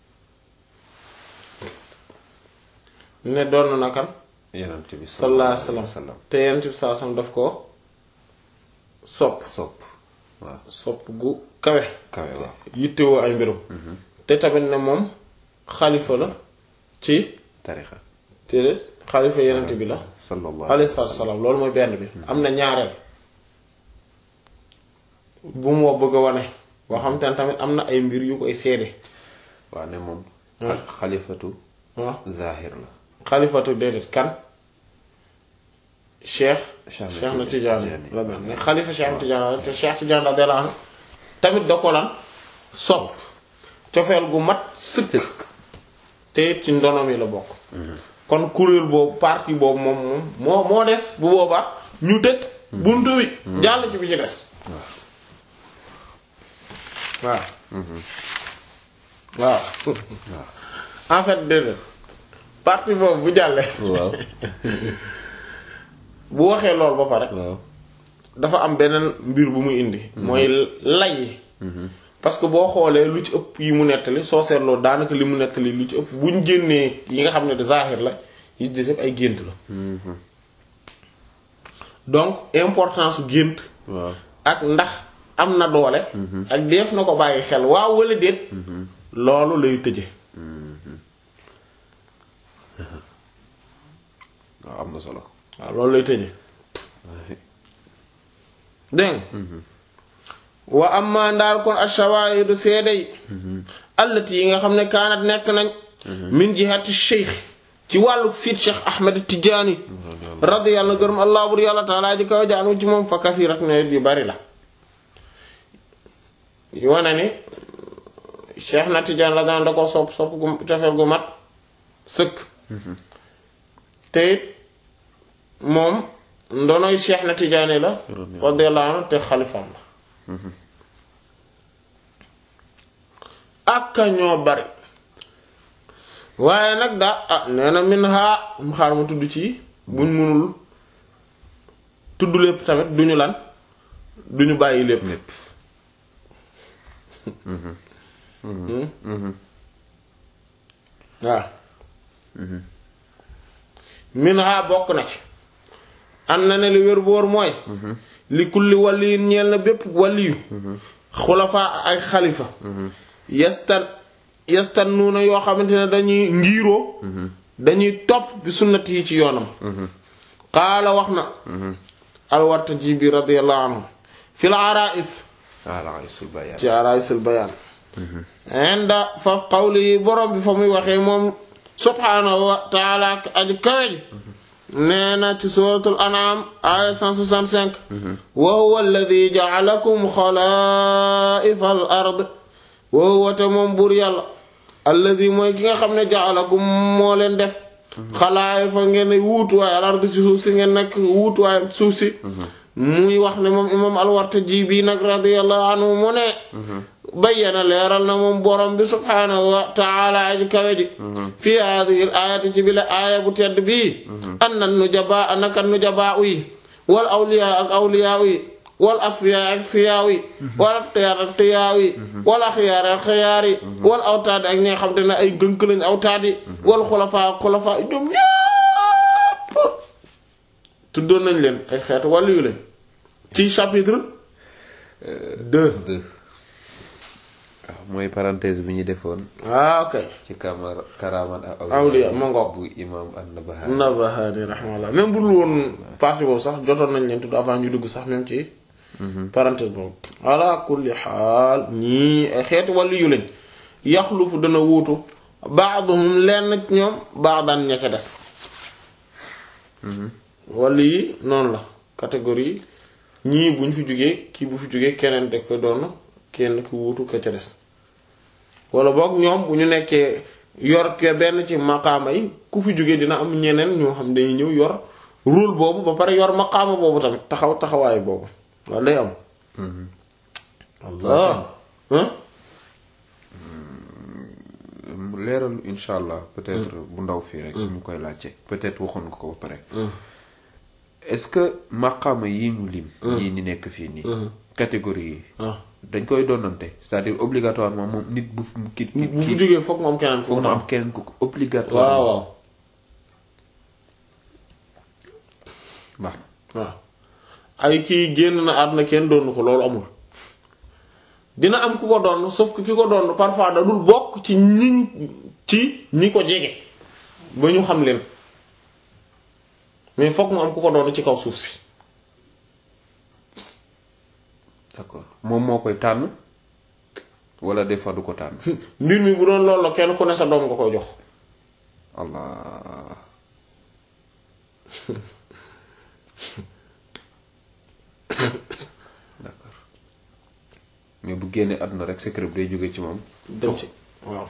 ne doon na kan yonent bi sallallahu alayhi wasallam te yonent bi sallallahu alayhi wasallam daf ko sopp sopp waaw sopp gu kawe kawe waaw yittewoo ay mbirum te tamit ne moom xalifa la ci tarixa te xalifa yonent bi la sallallahu alayhi salaatu wasalaam loolu mooy benn bi am na ñaareel bu moo bëgg a wane boo xam te ne tamit am na ay mbir yu koy seede waaw ne moom xa- xalifatu waaw zahir la xalifatu déedéet kan cheikh Cheikh na cheikh na Tidiane. Tidiane la mel ne xalifa cheikh na Tidiane la te cheikh Tidiane radiyallahu anhu tamit da ko lan sopp cofeel gu mat sëkk te it ci ndonom yi la bokk kon kuréel boobu parti boobu moom moom moo moo des bu boobaa ñu tëj buntu bi jàll ci bi ci des waaw waaw en fait déedéet parti boobu bu jàllee waaw bu waxee loolu ba pare waaw dafa am beneen mbir bu muy indi mooy lay yi parce que boo xoolee lu ci ëpp yi mu nettali soo seetloo daanaka li mu nettali lu ci ëpp buñ génnee yi nga xam ne de zahir la yi des yëpp ay gént la donc importance su gént waaw ak ndax am na doole ak def na ko bàyyi xel waaw wala déet loolu lay tëje waaw am na solo waaw loolu lay tëje dégg nga wa amma ndaal kon ashawaahidu seede yi allati yi nga xam ne kaanat nekk nañ min jihati cheikh ci wàllu siit cheikh ahmed tijaani radiyallahu gërëm allah bur yàlla taala ji kaw jaanu ci moom fa kasirat ne yu bari la wane ni cheikh na tijaan radiyallahu da ko sopp sopp gu cofeel gu mat sëkk te it moom ndonoy cheikh na tijaani la radiyallahu anhu te xalifaam la aka ñoo bari waaye nag daa ah nee na min haa mu xaar ma tudd ci buñ mënul tudd lépp tamit duñu lan duñu bàyyi lépp lépp waaw min haa bokk na ci am na ne li wér boor mooy li kulli waliyin ñeel na bépp waliyu xulafaa ay xalifa yastan yastan nuuna yoo xamante ne dañuy ngiiroo dañuy topp bi sunnati yi ci yoonam qaala wax na alwartaji bi radiyallahu anhu fil arais ala isul bayaan ci araisul bayaan inda fa qawli yi borom bi fa muy waxee moom subhaanahu wa taala aji kawej nee na ci suratul an'am aya 165 wa huwa alladi ja'alakum xalaa'ifa al ard wa huwa te moom buur yàlla alladi mooy ki nga xam ne ja'alakum moo leen def xalaa'ifa ngeen wuutuwaay al ard ci suuf si ngeen nekk wuutuwaay suuf si muy wax ne moom imam al-Wartaji bii nag radiyallahu anhu mu ne bayyana leeral na moom borom bi subhaanahu wa taala aji kawe ji fii haadihi l-aayati ci bi la aaya bu tedd bii anna nujabaa naka nujabaa yi wal awliyaa ak awliyaa yi wal asfiyaa ak asfiyaa yi wal atqiyaar ak atqiyaa yi wal axyaar ak axyaar yi wal awtaad ak ñi nga xam te ne ay gënk lañ awtaad yi wal xulafaa ak xulafaa yi ñoom ñépp tuddoon nañ leen ay xeetu wàllu yu leen ci chapitre deux deux waaw mooy parenthèse bi ñu defoon ah ok ci kamar karaman ak awliya ma ngoog bu imam an-Nabahani Nabahani rahmallah même bu dul woon partie boobu sax jotoon nañ leen tudd avant ñu dugg sax même ci parenthèse boobu ala kulli xaal ñii ay xeetu wàllu yu lañ yaxlufu dana wuutu baaduhum lenn ñoom baadan ña ca des wàllu yi noonu la catégorie ñii buñ fi jógee kii bu fi jógee keneen da ko doon kenn ki wuutu ka ca des wala boog ñoom bu ñu nekkee yor ke benn ci maqaama yi ku fi jógee dina am ñeneen ñoo xam dañuy ñëw yor rôle boobu ba pare yor maqaama boobu tamit taxaw taxawaay boobu wala day am allah leeral insha allah peut-être bu ndaw fii rek ñu koy laajte peut-être waxoon nga ko ba pare est-ce que maqaama yi ñu lim yii ni nekk fii nii catégorie yi dañ koy doonante c'est-à-dire obligatoirement moom nit bu ki ki bu fi jógee foog mu am keneen foog foog mu mu am am keneen ku ko obligatoire waaw waaw baax waaw ay kii génn na àdduna kenn doonu ko loolu amul dina am ku ko doon sauf que ki ko doon parfois da dul bokk ci ñi ci ñi ko jege ba ñu xam leen mais fokk mu am ku ko doon ci kaw suuf si d'accord moom moo koy tànn wala des fois du ko tànn mbir mi bu doon loolu la kenn ku ne sa doom nga koy jox allah d'accord mais bu génnee àdduna rek secret bi day jóge ci moom dem ci waaw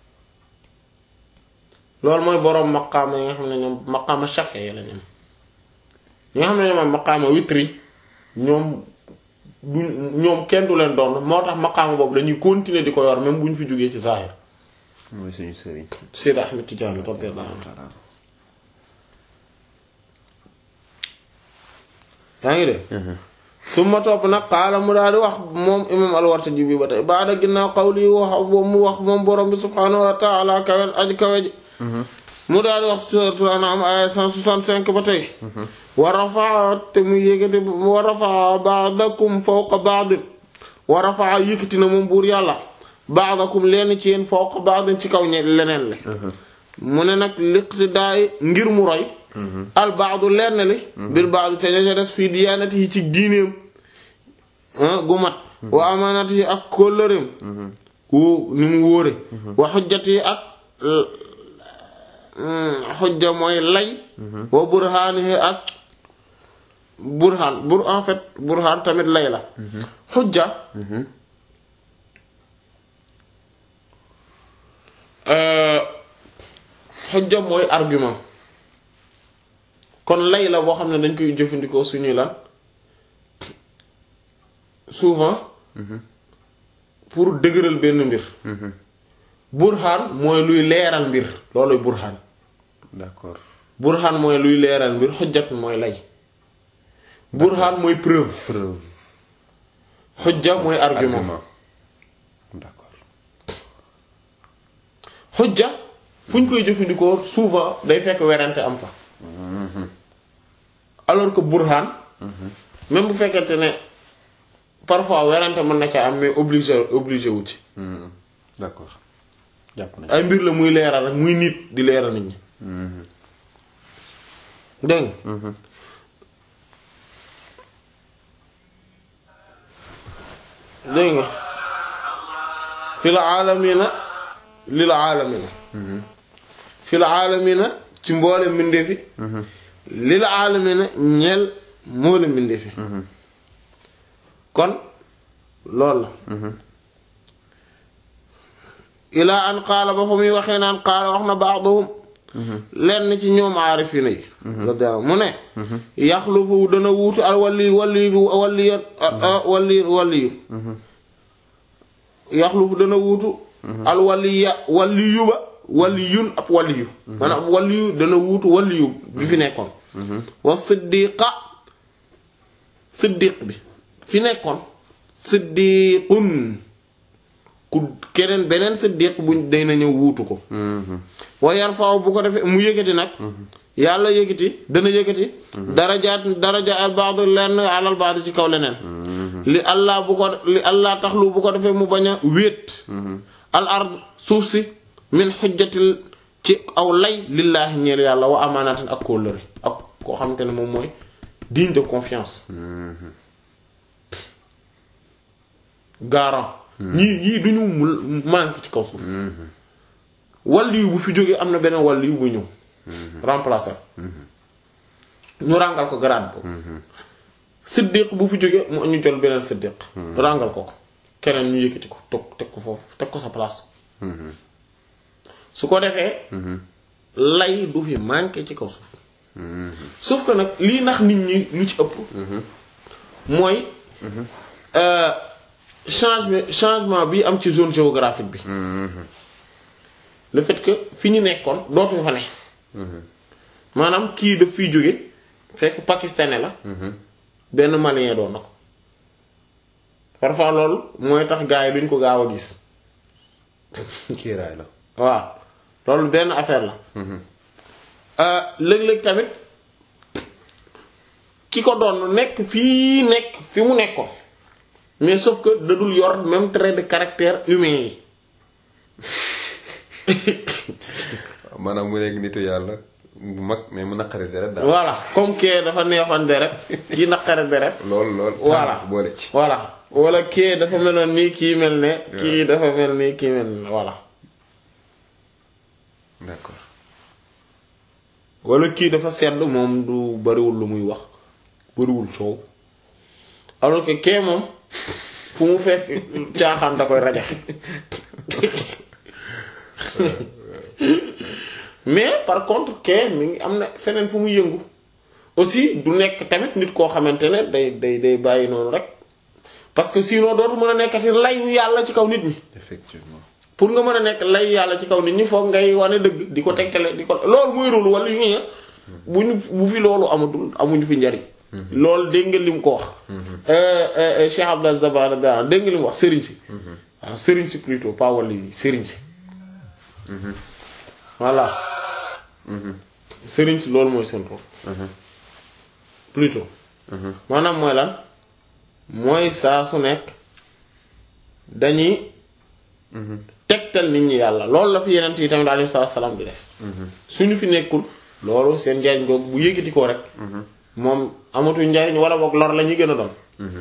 loolu mooy boroom maqaama yi nga xam ne ñoom maqaama shafe yi la ñoom ñi nga xam ne ñoom maqaama witri ñoom du ñoom kenn du leen doon moo tax maqaama boobu dañuy continuer di ko yor même bu ñu fi jógee ci zahir mooy suñu sëriñ Seyd Ahmed Tidiane radiyallahu anhu yaa ngi de su ma topp nag xaala mu daal di wax moom imam al-Wartaji bi ba tey baada ginnaaw xawli wax mu wax moom borom bi subhaanahu wa taala kawe aji kawe ji mu daal di wax suratul An'am aya 165 ba tey wa rafaa te mu yëkkati wa rafaa ba'dakum fawqa ba'din wa rafaa yëkkati na moom buur yàlla ba'dakum lenn ci yéen fawqa ba'din ci kaw ñe leneen li mu ne nag liqtidaay ngir mu roy al baadu lenn li bil baadu te ña ca des fii diyaanati yi ci diineem gu mat wa amaanati yi ak kóllëreem wu ni mu wóore wa xujjati yi ak xujja mooy lay wa burhaani yi ak burhaan bur en fait burhaan tamit lay la xujja xujja mooy argument kon lay la boo xam ne dañ koy jëfandikoo suñuy lan souvent pour dëgëral benn mbir burhaan mooy luy leeral mbir looluy burhaan d'accord burhaan mooy luy leeral mbir xujjat mooy lay burhaan mooy preuve preuve xujja mooy argument argument d'accord xujja fu ñu koy jëfandikoo souvent day fekk werante am fa alors que burhaan même bu fekkente ne parfois werante mën na ca am mais obligé obligé wu ci Hmm. d'accord jàpp nañ ay mbir la muy leeral rek muy nit di leeral nit ñi dégg nga dégg nga fil aalamina lil aalamina fil aalamina ci mboole mbindeefi lil aalamina ñeel mboole mbindeefi kon loolu la ilaa an qaala ba fa muy waxee naan qaala wax na baaduhum lenn ci ñoom aarifina yi radiyallahu mu ne yaxlufu dana wuutu al wali wali wali wali waliyu yaxlufu dana wuutu al waliya waliyu ba waliyun ab waliyu maanaam ab waliyu dana wuutu waliyu bi fi nekkoon wa siddiqa siddiq bi fi nekkoon siddiqun ku keneen beneen siddiq buñ day na ñëw wuutu ko wa yarfa'u bu ko defee mu yëkkati nag yàlla yëkkati dana yëkkati darajaat daraja al ba'd lenn alal ba'd ci kaw leneen li allah bu ko li allah taxlu bu ko defee mu bañ a wéet al ard suuf si min xujjatil ci aw lay lillaahi ñeel yàlla wa amaanatin ak kóllëre ak koo xamante ne moom mooy digne de confiance garant ñii ñii duñu mu manque ci kaw suuf wàllu bu fi jógee am na beneen wàllu bu ñëw remplacer ñu ràngal ko grade boobu siddiq bu fi jógee mu ñu jël beneen siddiq ràngal ko ko keneen ñu yëkkati ko toog teg ko foofu teg ko sa place su ko defee lay du fi manqué ci kaw suuf sauf que nag lii nax nit ñi lu ci ëpp mooy changement changement bi am ci zone géographique bi le fait que fi ñu nekkoon dootuñu fa ne maanaam kii daf fiy jóge fekk pakistanais la benn malien doon na ko parfois loolu mooy tax gars yi duñ ko gaaw a gis kiiraay la waaw loolu benn affaire la léeg-léeg tamit ki ko doon nekk fii nekk fi mu nekkoon mais sauf que dadul yor même trait de caractère humain yi maanaam mu nekk nitu yàlla bu mag mais mu naqari deret daal voilà comme kee dafa neexoon deret kii naqare deret lool lool Voilà. boole ci voilà wala kii dafa meloon nii kii mel ne kii dafa mel nii kii mel ne voilà d'accord wala kii dafa sedd moom du bariwul lu muy wax bariwul coow alors que kee moom fu mu fekk caaxaan da koy rajaxe mais par contre kee mi ngi am na feneen fu muy yëngu aussi du nekk tamit nit koo xamante ne day day day bàyyi noonu rek parce que sinon dootu mën a nekkati layu yàlla ci kaw nit ñi effectivement pour nga mën a nekk layu yàlla ci kaw nit ñi foog ngay wane dëgg di ko tegtale di ko loolu mooy rôle wala yu ñu bu ñu bu fi loolu amatul amuñu fi njariñ loolu dégg nga li mu ko wax Cheikh Abdou Dabala dara dégg nga li mu wax sëriñ si waaw sëriñ si plutôt pas wala yi sëriñ si voilà sëriñ si loolu mooy seen rôle plutôt maanaam mooy lan mooy saa su nekk dañuy tegtal nit ñi yàlla loolu la fi yeneen yi tamit alayhi salaam di def suñu fi nekkul loolu seen njariñ googu bu yëkkati ko rek moom amatuñ njariñ wala boog lor la ñuy gën a doon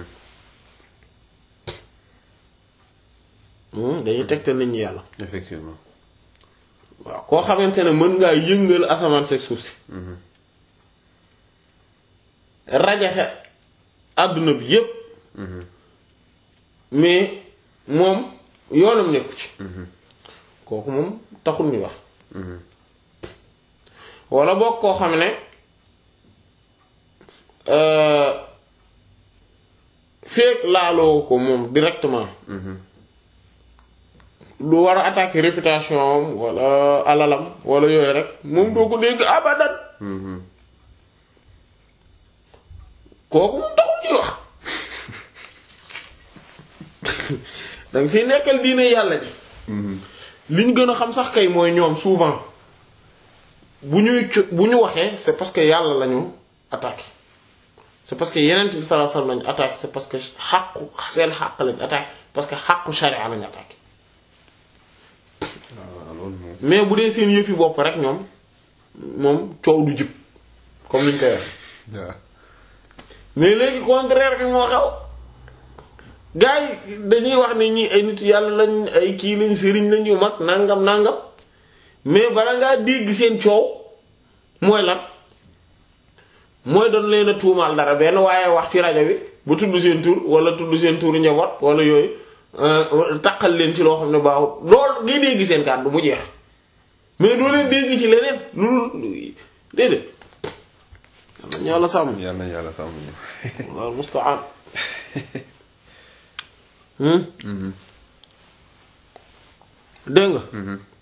dañuy tegtal nit ñi yàlla effectivement waaw koo xamante ne mën ngaa yëngal asamaan seeg suuf si rajaxe àdduna bi yépp mais moom yoonam nekku ci kooku moom taxul ñu wax wala boog koo xam ne feek laaloo ko moom directement lu war a attaquer réputation am wala alalam wala yooyu rek moom doo ko dégg abadan kooku mu taxul ñuy wax danga fi nekkal diine yàlla ji liñ gën a xam sax kay mooy ñoom souvent bu ñuy bu ñu waxee c'est parce que yàlla lañu attaqué c'est parce que yeneen bi sallallahu alayhi wasallam lañu attaqué c'est parce que xàqu seen xàq lañu attaqué parce que xàqu sharia lañu attaqué mais bu dee seen yëfi bopp rek ñoom moom coow du jib comme niñ koy wax mais léegi contraire bi moo xew gars yi dañuy wax ni ñi ay nit yàlla lañ ay kii lañ sëriñ lañ yu mag nangam nangam mais bala ngaa dégg seen coow mooy lan mooy doon leen a tuumaal dara benn waaye wax ci rajo bi bu tudd seen tur wala tudd seen tur njaboot wala yooyu taqal leen ci loo xam ne baaxul lool ngay dégg seen kàddu mu jeex mais doo leen dégg ci leneen lu dul déedéet. yal nañu yàlla sàmm. yal nañu yàlla sàmm ñu. wal musta'an. dégg nga.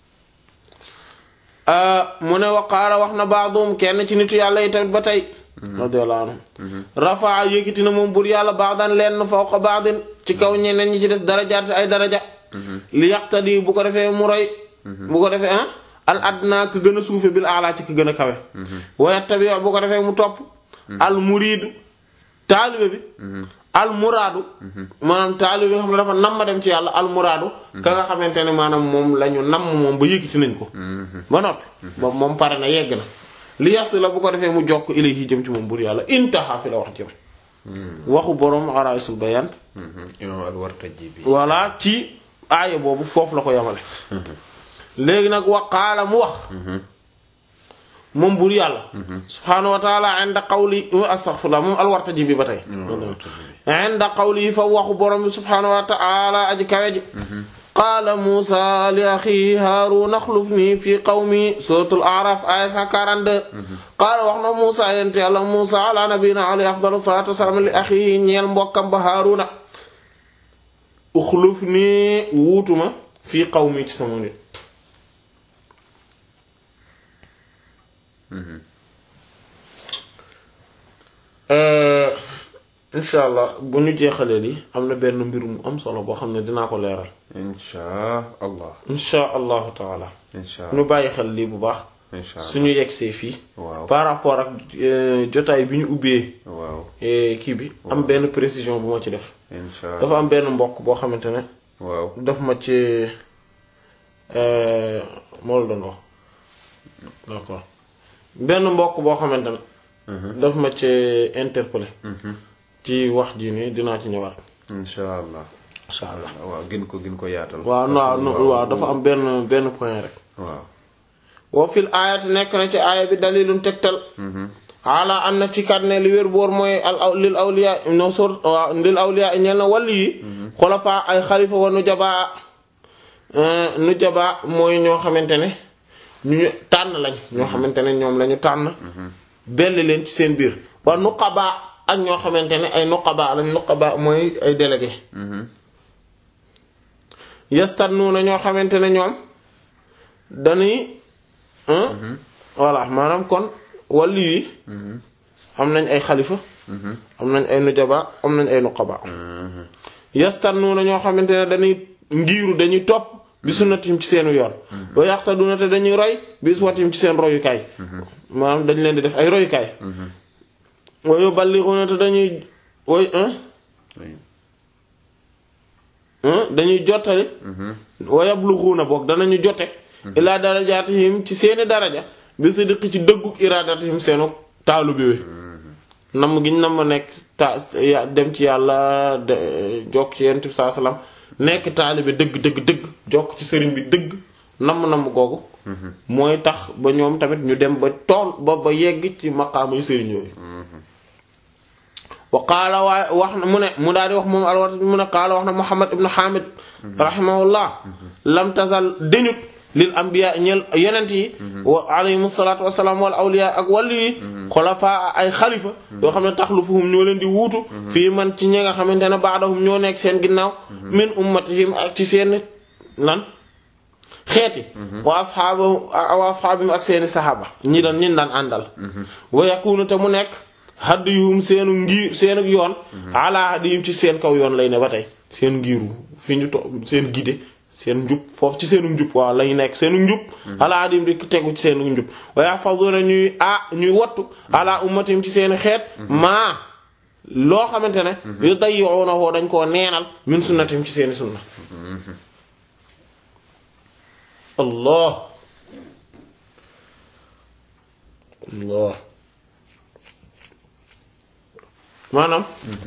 mu ne waqaala wax na baadum kenn ci nitu yàlla yi tamit ba tey. radiyallahu anhu. rafaa yëkkati na moom bur yàlla baadan lenn fawqa baadin ci kaw ñeneen ñi ci des darajaat ay daraja. li yaqtadi bu ko defee mu roy. bu ko defee ah. al adna ku gën a suufe bil ala ci ku gën a kawe. wa tabi bu ko defee mu topp. al muriidu taalibe bi. al muraadu. maanaam taalibe bi nga xam ne dafa nam ma dem ci yàlla al muraadu. ka nga xamante ne maanaam moom la ñu nam moom ba yëkkati nañ ko. ba noppi. ba moom pare na yegg na. li yas la bu ko defee mu jokk ilayhi jëm ci moom bur yàlla intaha fi la wax jëm. waxu borom araisul bayan. imam al-Wartaji bi. voilà ci aaya boobu foofu la ko yamale. léegi nag waqaala mu wax. moom buur yàlla. subhaanahu wa taala inda qawli astaghfirullah moom al-Wartaji bi ba tey. inda qawli fa waxu borom bi subhaanahu wa taala aji kawe ji. qaala Muusaa li axiihi Haaruun axlufnii fi qawmi suuratul A'raaf aaya 142. qaala wax na Muusaa yonent yàlla Muusaa ala nabiyyinaa alayhi afdalu salaatu wa salaam li axiihi ñeel mbokkam ba Haaruuna. axlufnii wuutuma fi qawmi ci sama nit. incha allah bu ñu jeexalee li am na benn mbir mu am solo boo xam ne dinaa ko leeral. incha allah. incha allahu taala. incha ñu bàyyi xel lii bu baax. incha allah suñu yegsee fii. waaw par rapport ak jotaay bi ñu ubbee. waaw kii bi am benn précision bu ma ci def. incha allah dafa am benn mbokk boo xamante ne. waaw daf ma ci moo la doon wax d'accord benn mbokk boo xamante ne. daf ma ci interpellé. ci wax ji nii dinaa ci ñëwaat. incha allah. incha allah waaw gën ko gën ko yaatal. waaw non waaw dafa am benn benn point rek. waaw. wa fil aayati nekk na ci aaya bi dalilun tegtal. ala an na ci kat ne li wér boor mooy al aw lil awliya no sor waaw lil awliya ñeel na wàll yi. xulafa ay xalifa wa nu jabaa nu jabaa mooy ñoo xamante ne ñu ñu tànn lañ. ñoo xamante ne ñoom lañu tànn. belli leen ci seen biir wa nuqaba ak ñoo xamante ne ay nuqaba lañ nuqaba mooy ay délégué. yastannuuna ñoo xamante ne ñoom dañuy. voilà maanaam kon wàllu yi. am nañ ay xalifa. am nañ ay nujaba am nañ ay nuqaba. yastannuuna ñoo xamante ne dañuy ngiiru dañuy topp bi sunnatim ci seenu yoon. wa yaqtaduna te dañuy roy bi uswatim ci seen royukaay. maanaam dañ leen di def ay royukaay. wa yuballighuna te dañuy woy dañuy jottali. wa yablughuna boog danañu jote. ilaa darajaatihim ci seeni daraja bi sidqi ci dëgguk iraadatihim seenu taalu bi we namm giñ namm nekk ta dem ci yàlla jokk ci yonent bi saa salaam nekk taalibe dëgg dëgg dëgg jokk ci sëriñ bi dëgg namm namm googu mooy tax ba ñoom tamit ñu dem ba tool ba ba yegg ci maqaamuy sëriñ yooyu wa qaala waaye wax na mu ne mu daal di wax moom alwat mu ne qaala wax na Muhammad ibn Hamid rahimahullah lam tazal deñut lil anbiya ñeel yenent yi wa alayhim salaatu wasalaam wal awliya ak wàllu yi xulafa ay xalifa yoo xam ne taxlufuhum ñoo leen di wuutu fii man ci ñi nga xamante ne baadahum ñoo nekk seen ginnaaw min ummatihim ak ci seen lan xeeti wa asxaabu wa asxaabim ak seeni saxaaba ñi daan ñin daan àndal wa yakunu te mu nekk hadiyuhum seenu ngir seenu yoon ala hadiyum ci seen kaw yoon lay ne ba tey seen ngiru fi ñu to seen gide seen njub foofu ci seenu njub waaw lañu nekk seenu njub ala hadiyum di tegu ci seenu njub wa yahfazuna ñuy ah ñuy wattu ala ummatim ci seeni xeet maa loo xamante ne yu dayyi'unahu dañ koo neenal min sunnatim ci seeni sunna allah allah maanaam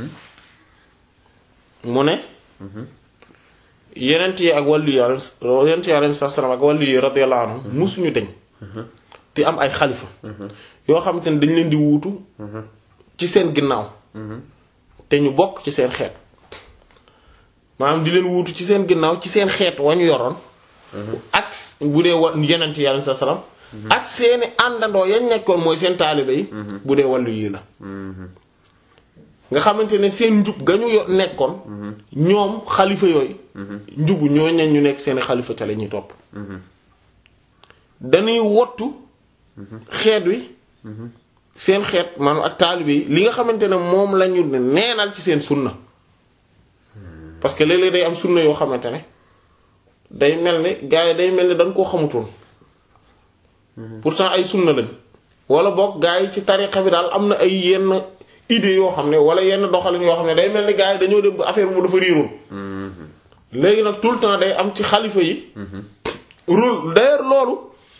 mu ne yenent yi ak wàllu yi yenent yi alayhi salaam ak wàllu yi radiyallahu anhum musuñu deñ te am ay xalifa yoo xamante ne dañ leen di wuutu ci seen ginnaaw te ñu bokk ci seen xeet maanaam di leen wuutu ci seen ginnaaw ci seen xeet wañu yoroon ak bu dee wa yenent yi alayhi salaam ak seeni àndandoo yañ nekkoon mooy seen taalibe yi bu dee wàllu yii la nga xamante ne seen njub ga ñu yo- nekkoon ñoom xalifa yooyu njubu ñoo ñan ñu nekk seeni xalifa ca la ñuy topp dañuy wottu xeet wi seen xeet maanaam ak taalibe yi li nga xamante ne moom lañu neenal ci seen sunna parce que léeg-léeg day am sunna yoo xamante ne day mel ni gars yi day mel ni dañ koo xamutoon pourtant ay sunna lañ wala boog gars yi ci tariqa bi daal am na ay yenn idées yoo xam ne wala yenn doxalin yoo xam ne day mel ni gars yi dañoo dem ba affaire bu dafa riiroon léegi nag tout le temps day am ci xalifa yi rôle d'ailleurs loolu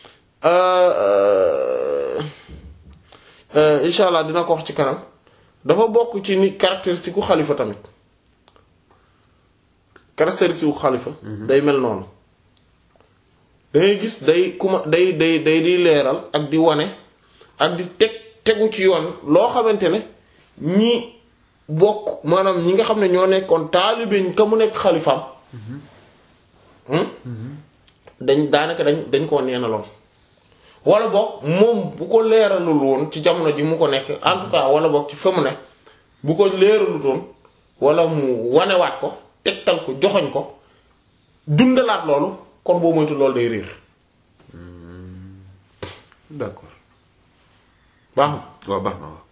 insha allah dina ko wax ci kanam dafa bokk ci ni caractéristique u xalifa tamit caractéristique u xalifa day mel noonu dangay gis day kuma day day day di leeral ak di wane ak di teg tegu ci yoon loo xamante ne ñi bokk maanaam ñi nga xam ne ñoo nekkoon taalibe ka mu nekk xalifaam dañ daanaka dañ dañ koo neenaloon wala boog moom bu ko leeralul woon ci jamono ji mu ko nekk en tout cas wala boog ci fa mu ne bu ko leeralutoon wala mu wanewaat ko tegtal ko joxoñ ko dundalaat loolu kon boo moytu loolu day réer d'accord baax na waaw baax na waaw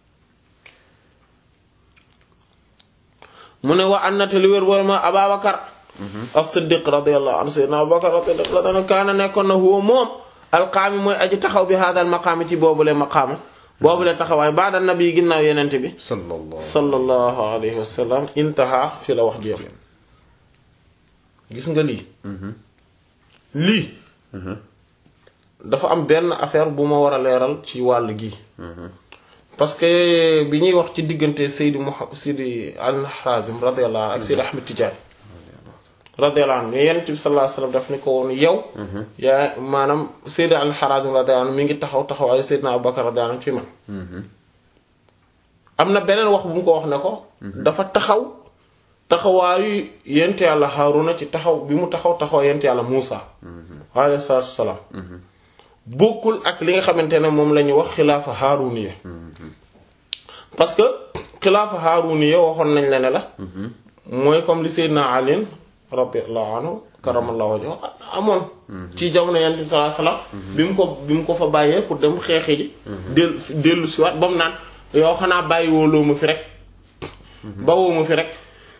mu ne wa annate li wér booy ma Ababakar as-Siddiq radiyallahu anhu sayyidina Abubakar as-Siddiq radiyallahu anhu kaana nekkoon na huwa moom alqaami mooy aji taxaw bi haadal maqaami ci boobule maqaama boobule taxawaay ba'da nabi ginnaaw yenente bi sallallahu sallallahu alayhi wa sallam intaha fi la wax ji yam gis nga lii lii dafa am benn affaire bu ma war a leeral ci wàll gi parce que bi ñuy wax ci diggante Seydi Muhammad Seydi al-Harazim radiyallahu anhu ak Seydi Ahmed Tidiane radiyallahu anhu mais Yonent bi sallallahu alayhi wasallam daf ni ko woon yow yaa maanaam Seydi al-Harazim radiyallahu anhu mi ngi taxaw taxawaayu Seydina Abubakar radiyallahu anhu fi man am na beneen wax bu mu ko wax ne ko dafa taxaw taxawaayu Yonent Yàlla Haaruna ci taxaw bi mu taxaw taxaw Yonent Yàlla Muusa alayhi salaatu wassalaam bokkul ak li nga xamante ne moom la ñuy wax xilaafa haaruniya parce que xilaafa haaruniya waxoon nañ la ne la mooy comme li Seydina Ali radiyallahu anhu karamallahu wajhahu amoon ci jamono Yonent bi sallallahu alayhi wasallam bi mu ko bi mu ko fa bàyyee pour dem xeexi ji dellu dellu si waat ba mu naan yow xanaa bàyyi wooloo ma fi rek ba woo ma fi rek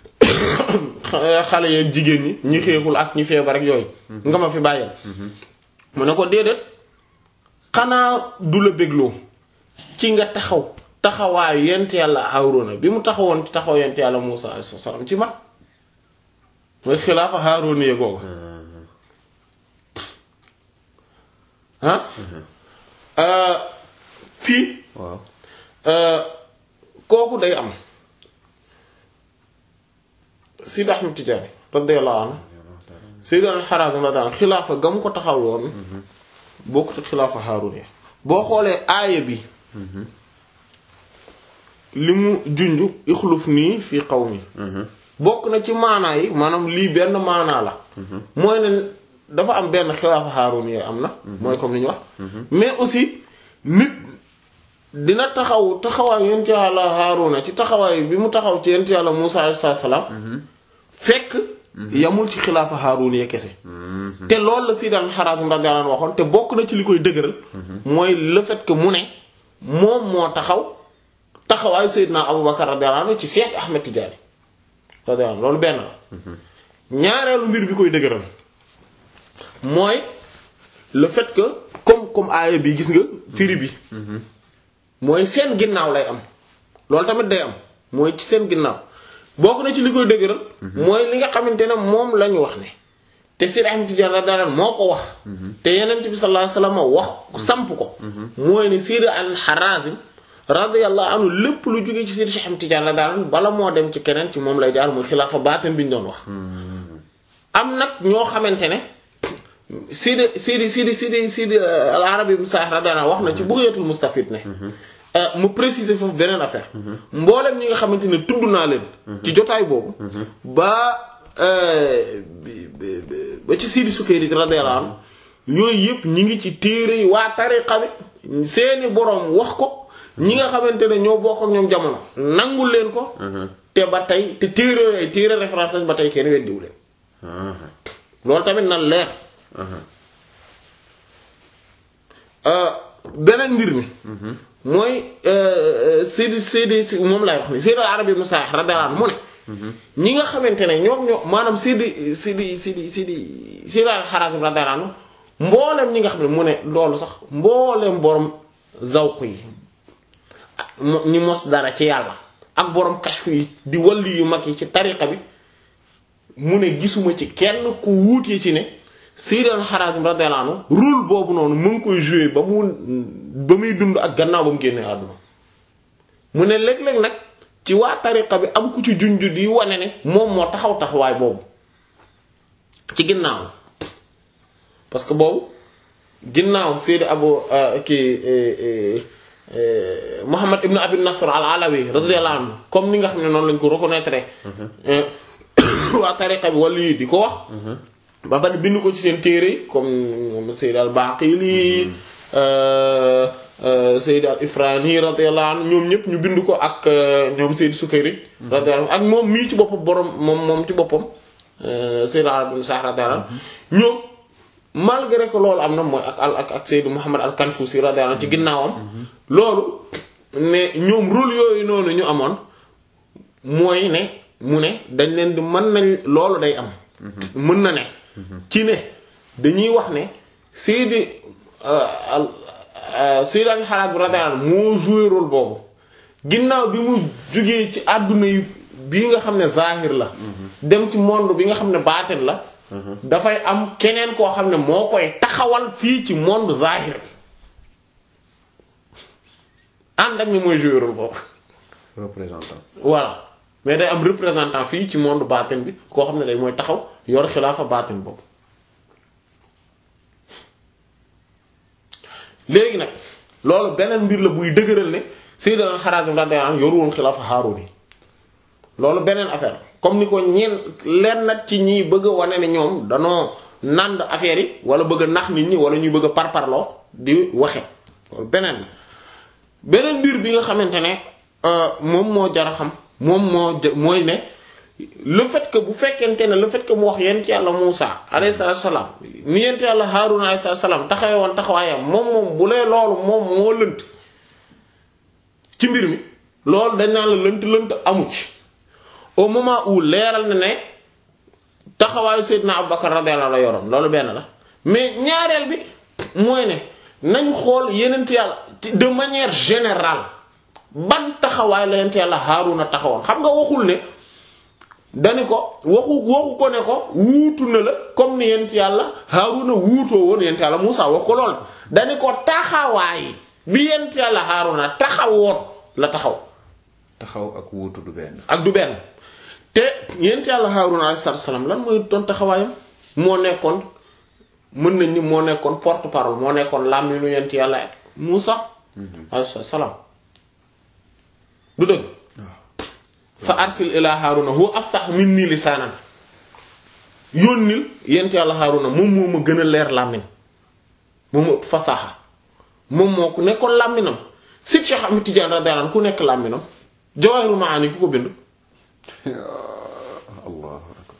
xale yeeg jigéen ñi ñi xeexul ak ñi feebar rek yooyu nga ma fi bàyyeel mu ne ko déedéet xanaa du la bégloo ci nga taxaw taxawaayu yent yàlla Haaruna bi mu taxawoon ci taxaw yent yàlla Muusa alayhi salaam ci mag mooy xilaafa Haaruna yee googu ah fii waaw kooku day am Sidi Ahmed Tidiane radiyallahu anhu Seydi al-Harazim radiyallahu anhu xilaafa ga mu ko taxaw woon bokkut ak xilaafa Haaruna boo xoolee aaya bi li mu junj ixluf nii fii qawmi bokk na ci maanaa yi maanaam lii benn maanaa la mooy ne dafa am benn xilaafa Haaruna am na mooy comme li ñu wax mais aussi nit dina taxaw taxawaay yent yàlla Haaruna ci taxawaay bi mu taxaw ci yent yàlla Muusaa alayhi salaam fekk yamul ci xilaafa Haarun ya kese te loolu la Sayyid al-Harazim radiyallahu anhu waxoon te bokk na ci li koy dëgëral mooy le fait que mu ne moom moo taxaw taxawaayu Seydina Abubakar radiyallahu anhu ci Cheikh Ahmed Tidiane radiyallahu anhu loolu benn la ñaareelu mbir bi koy dëgëral mooy le fait que comme comme aaya bi gis nga firi bi mooy seen ginnaaw lay am loolu tamit day am mooy ci seen ginnaaw bokk na ci li koy dëgëral mooy li nga xamante ne moom la ñu wax ne te Seydi Ahmed Tidiane radiyallahu anhu moo ko wax te Yonent bi sallallahu alayhi wasallam wax samp ko mooy ne Seydi al-Harazim radiyallahu anhu lépp lu jógee ci Seydi Ahmed Tidiane radiyallahu anhu bala moo dem ci keneen ci moom lay jaar muy xilaafa baatin bi ñu doon wax am nag ñoo xamante ne Seydi Seydi Seydi Seydi Seydi al-Arabi ibn Sa'd radiyallahu anhu wax na ci Bughayatul Mustafid ne mu préciser foofu beneen affaire mboolem ñi nga xamante ne tudd naa leen ci jotaay boobu ba ba ci Sidi Sukayri radiyallahu anhu yooyu yëpp ñi ngi ci téere yi waa tariqa bi seeni boroom wax ko ñi nga xamante ne ñoo bokk ak ñoom jamono nangul leen ko te ba tey te téere yooyu téere référence lañ ba tey kenn weddiwu leen loolu tamit na leer beneen mbir mi mooy Seydi Seydi si moom lay wax ni Seydi Arabi Musa radiyallahu anhu mu ne ñi nga xamante ne ñoom ñoo maanaam Seydi Seydi Seydi Seydi Seydi al-Harazim radiyallahu anhu mboolem ñi nga xam ne mu ne loolu sax mboolem borom zawq yi ñi mos dara ci yàlla ak borom kashfu yi di walli yu mag yi ci tariqa bi mu ne gisuma ci kenn ku wuutee ci ne Seydi al-Harazim radiyallahu anhu rôle boobu noonu mu ngi koy jouer ba mu ba muy dund ak gannaaw ba mu génnee àdduna mu ne léeg-léeg nag ci waa tariqa bi am ku ci junj di wane ne moom moo taxaw taxawaay boobu ci ginnaaw parce que boobu ginnaaw Seydi Abu kii Muhammad ibn Abi Nasr al-Alawi radiyallahu anhu comme ni nga xam ne noonu lañ ko reconnaître waa tariqa bi wala yi di ko wax ba pare bind ko ci seen téere yi comme ñoom Seydi al-Baqili Seydi al-Ifrani radiyallahu anhu ñoom ñëpp ñu bind ko ak ñoom Seydi Sukayri radiyallahu anhu ak moom mii ci boppam borom moom moom ci boppam Seydi Arabi ibn Sa'd radiyallahu anhu ñoom malgré que loolu am na mooy ak al ak ak Seydi Muhammad al-Kanfusi radiyallahu anhu ci ginnaawam loolu ne ñoom rôle yooyu noonu ñu amoon mooy ne mu ne dañ leen di mën nañ loolu day am mën na ne ci ne dañuy wax ne Seydi Seydi al-Harazim radiyallahu anhu moo joué rôle boobu ginnaaw bi mu jugee ci àdduna yi bii nga xam ne zahir la dem ci monde bi nga xam ne baatin la dafay am keneen koo xam ne moo koy taxawal fii ci monde zahir bi ànd ak ni mooy joué rôle boobu représentant voilà mais day am représentant fii ci monde baatin bi koo xam ne day mooy taxaw yor xilaafa baatin boobu léegi nag loolu beneen mbir la buy dëgëral ne Sayyid al-Harazim radiyallahu anhu yoru woon xilaafa Haarun yi loolu beneen affaire comme ni ko ñeen leen nag ci ñi bëgg a wane ne ñoom danoo nànd affaire yi wala bëgg a nax nit ñi wala ñuy bëgg a parparloo di waxe loolu beneen beneen mbir bi nga xamante ne moom moo jar a xam moom moo mooy ne le fait que bu fekkente ne le fait que mu wax yent yàlla Muusa alayhi salaam ni yent yàlla Haarun alayhi salaam taxawee woon taxawaayam moom moom bu lee loolu moom moo lënt ci mbir mi loolu dañ naan la lënt lënt amu ci au moment où leeral na ne taxawaayu Seydina Abubakar radiyallahu anhu la yoroon loolu benn la mais ñaareel bi mooy ne nañu xool yenent yàlla de manière générale ban taxawaay la yent yàlla Haaruna taxawoon xam nga waxul ne dani ko waxu waxu ko ne ko wuutu na la comme ni yent yàlla Haaruna wuutoo woon yent yàlla Muusa wax ko lool dani ko taxawaay bi yent yàlla Haaruna taxawoon la taxaw taxaw ak wuutu du benn ak du benn te yent yàlla Haaruna alayhi salaam lan mooy doon taxawaayam moo nekkoon mën nañ ni moo nekkoon porte parole moo nekkoon làmminu yent yàlla Muusa alayhi salaam du dëgg fa arsil ila Haaruna huwa afsah minni lisaanan yónnil yent yàlla Haaruna moom moo ma gën a leer làmmiñ moom ma ëpp fasaxa moom moo ku nekkoon làmminam si Cheikh Ahmed Tidiane radiyallahu anhu ku nekk làmminam Jawahirul Maani ku ko bind allahu akbar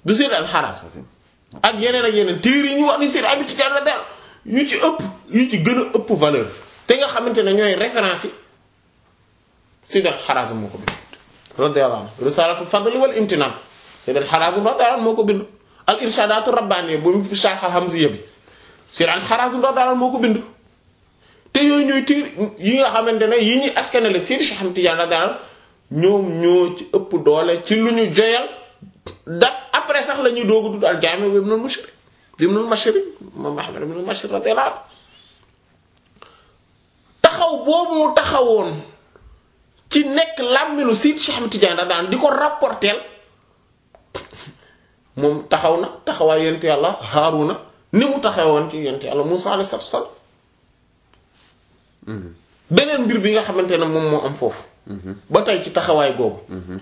du Sayyid al-Harazim ak yeneen ak yeneen téere yi ñu wax ni Sayyid Ahmad Tidiane la daal yu ci ëpp yu ci gën a ëpp valeur te nga xamante ne ñooy référence yi Sayyid al-Harazim moo ko bind radiyallahu anhu Risalatul Fadl wal Imtinan Sayyid al-Harazim radiyallahu anhu moo ko bind al irshadatu rabbaniyya bu mu fi Sharh al-Hamziyya bi Sayyid al-Harazim radiyallahu anhu moo ko bind te yooyu ñooy téere yi nga xamante ne yi ñuy askanale Sayyid Cheikh Ahmad Tidiane radiyallahu anhu ñoom ñoo ci ëpp doole ci lu ñu joyal da après sax la ñuy doogu tudd al jaami bi ibnul Mushri ibnul Mashri moom Ahmad ibnul Mashri radiyallahu anhu taxaw boobu mu taxawoon ci nekk làmminu Seydi Cheikh Ahmad Tidiane radiyallahu anhu di ko rapporteel moom taxaw na taxawaay yonent yàlla Haaruna ni mu taxawoon ci yonent yàlla Muusaa alayhi salaatu wa salaam beneen mbir bi nga xamante ne moom moo am foofu ba tey ci taxawaay googu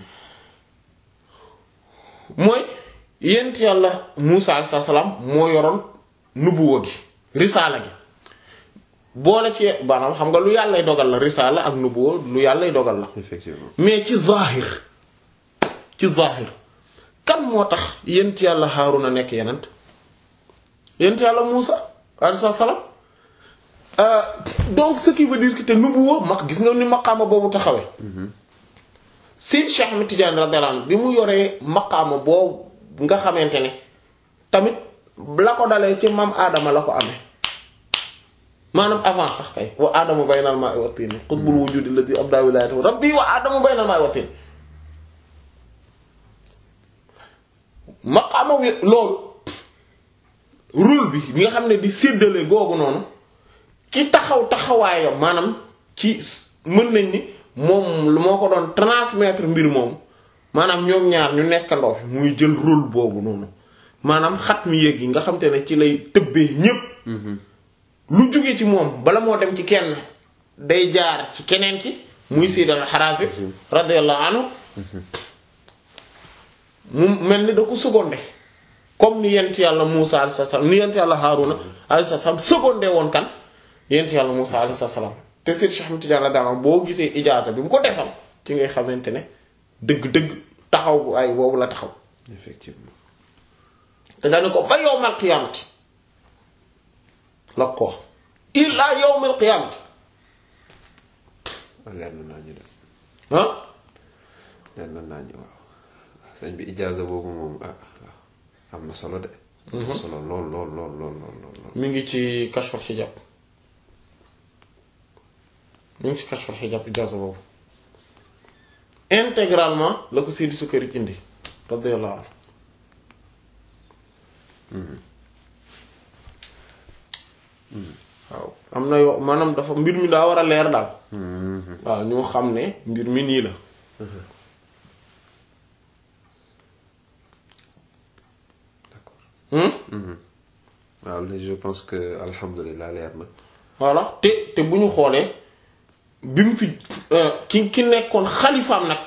mooy yent yàlla Muusa alayhi salaam moo yoroon nubuwa gi risaala gi boole ci maanaam xam nga lu yàllay dogal la risaala ak nubuwa lu yàllay dogal la effectivement mais ci zahir ci zahir kan moo tax yent yàlla Haaruna nekk yenent yent yàlla Muusa alayhi salaam Euh, donc ce qui veut dire que te nubuwa mag gis nga ni maqaama boobu taxawee Seydi Cheikh Ahmed Tidiane radiyallahu anhu bi mu yoree maqaama boobu nga xamante ne tamit la ko dalee ci maam Adama la ko amee maanaam avant sax kay wa Adama baynal maa'i wa tiin qutbul wujudi alladhi abda wilayatahu rabbi wa Adama baynal maa'i wa tiin maqaama wi loolu rôle bi bi nga xam ne di séddale googu noonu ki taxaw taxawaayam maanaam ci mën nañ ni moom lu moo ko doon transmettre mbir moom maanaam ñoom ñaar ñu nekkandoo fi muy jël rôle boobu noonu maanaam xat mi yéeg yi nga xam te ne ci lay tëbbee ñépp lu jóge ci moom bala moo dem ci kenn day jaar ci keneen ki muy Sayyid al-Harazim radiyallahu anhu mu mel ni da ko secondé comme ni yent yàlla Muusa alayhi salaam ni yent yàlla Haaruna alayhi salaam secondé woon kan yent yàlla Muusa alayhi salaam te Seydi Cheikh Ahmed Tidiane radiyallahu anhu boo gisee ijaaza bi mu ko defal ci ngay xamante ne dëgg-dëgg taxaw bu ay boobu la taxaw effectivement te dañu ko ba yawmal qiyaamati la ko wax illaa yawmal qiyaamati leer na naa ñu dem ah leer na naa ñu waaw sëñ bi ijaaza boobu moom ah ah, am na solo de am na solo lool lool lool lool lool lool lool mi ngi ci kashful xijaab mi ngi ci kashful xijaab ijaaza boobu intégralement la ko Seydi Sukari indi radiyallahu anhu waaw am na yoo maanaam dafa mbir mi daa war a leer daal waaw ñu xam ne mbir mi nii la d'accord Hmm? waaw léegi je pense que alhamdulilah leer na voilà te te bu ñu xoolee bi mu fi euh, ki ki nekkoon xalifaam nag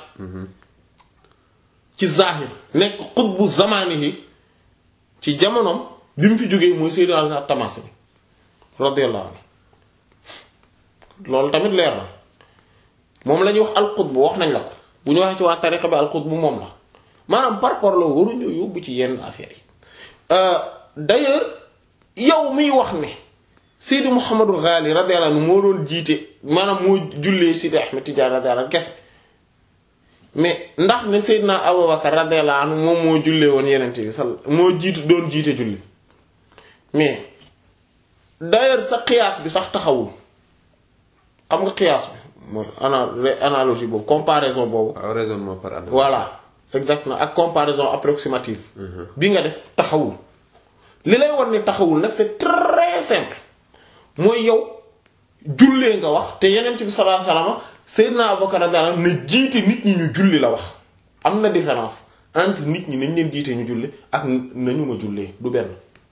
ci zahir nekk xutbu zamanihi ci jamonoom bi mu fi jógee mooy Sayyid al-Tamasini radiyallahu anhu loolu tamit leer na moom la ñuy wax al-qutbu wax nañ la ko bu ñu waxee ci waa tariqa bi al-qutbu moom la maanaam par rapport la waruñu yóbbu ci yenn affaires yi Euh, d'ailleurs yow miy wax ne Seydi Mouhamadou Ghali radiyallahu anhu moo doon jiite maanaam moo jullee Seydi Ahmed Tidiane radiyallahu anhu kese mais ndax ne Seydina Abubakar radiyallahu anhu moom moo jullee woon yenente bi sal moo jiitu doon jiite julli mais d'ailleurs sa qiyaas bi sax taxawul xam nga qiyaas bi mooy ana analogie boobu comparaison boobu waaw raisonnement par analogie voilà exactement ak comparaison approximative bi nga def taxawul li lay war ne taxawul nag c'est très simple mooy yow jullee nga wax te yeneen bi sallallahu alayhi wasallam Seydina Abubakar radiyallahu anhu na jiite nit ñi ñu julli la wax am na différence entre nit ñi nañ leen jiite ñu julli ak nañu ma jullee du benn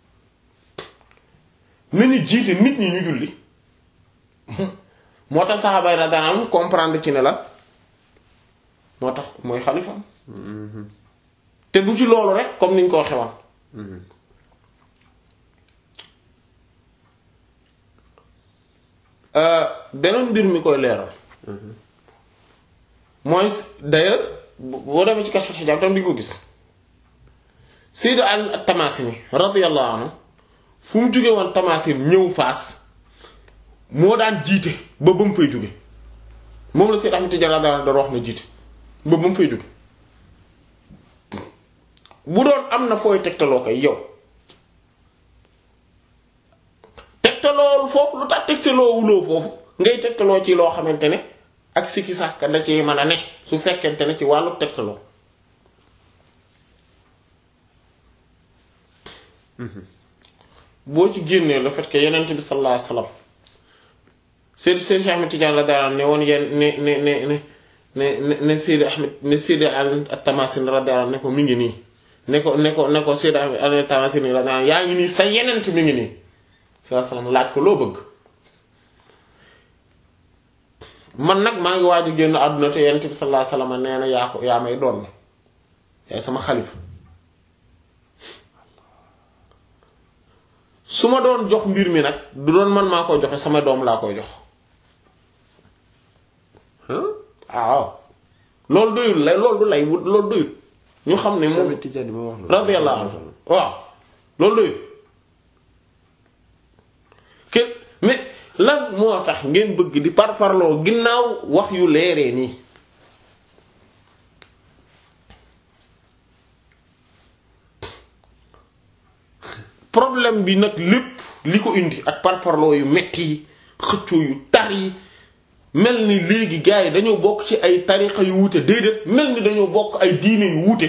nañu jiite nit ñi ñu julli moo tax saxaaba yi radiyallahu anhum comprendre ci ne la moo tax mooy xalifam te du ci loolu rek comme niñ ko waxee woon beneen mbir mi koy leeral mooy d'ailleurs boo demee ci Kashful Hijab tam di nga ko gis Sayyid Ali at-Tamasini radiyallahu anhu fu mu jóge woon Tamasin ñëw Faas moo daan jiite ba ba mu fay jóge moom la Sayyid Ahmad Tidiane radiyallahu anhu doon wax na jiite ba ba mu fay jóge bu doon am na fooy tegtaloo koy yow tegtaloo foofu lu tax tegtaloo wuloo foofu ngay tegtaloo ci loo xamante ne ak sikki sàkk da ci mën a ne su fekkente ne ci wàllu tegtaloo boo ci génnee le fait que yenent bi sallallahu alayhi wasallam Seydi Seydi Cheikh Ahmed Tidiane la daan ne woon yeen ne ne ne ne ne ne Seydi Ahmed ne Seydi at-Tamasin radiyallahu ne ko mi ngi nii ne ko ne ko ne ko Seydi Ahmed at-Tamasin radiyallahu yaa ngi nii sa yenent mi ngi nii sallallahu alayhi wasallam laaj ko loo bëgg man nag maa ngi waaj a génn àdduna te yenent bi sallallahu alayhi wasallam nee na yaa ko yaa may doon na yaay sama xalifa su ma doon jox mbir mi nag du doon man maa koy joxe sama doom laa koy jox waaw loolu doyul lay loolu du lay loolu doyul ñu xam ne moom Tidiane ma wax radiyallahu anhu waaw loolu doyul ke mais lan moo tax ngeen bëgg di parparloo ginnaaw wax yu leeree nii problème bi nag lépp li ko indi ak parparloo yu metti yi xëccoo yu tar yi mel ni léegi gars yi dañoo bokk ci ay tariqa yu wuute déedéet mel ni dañoo bokk ay diine yu wuute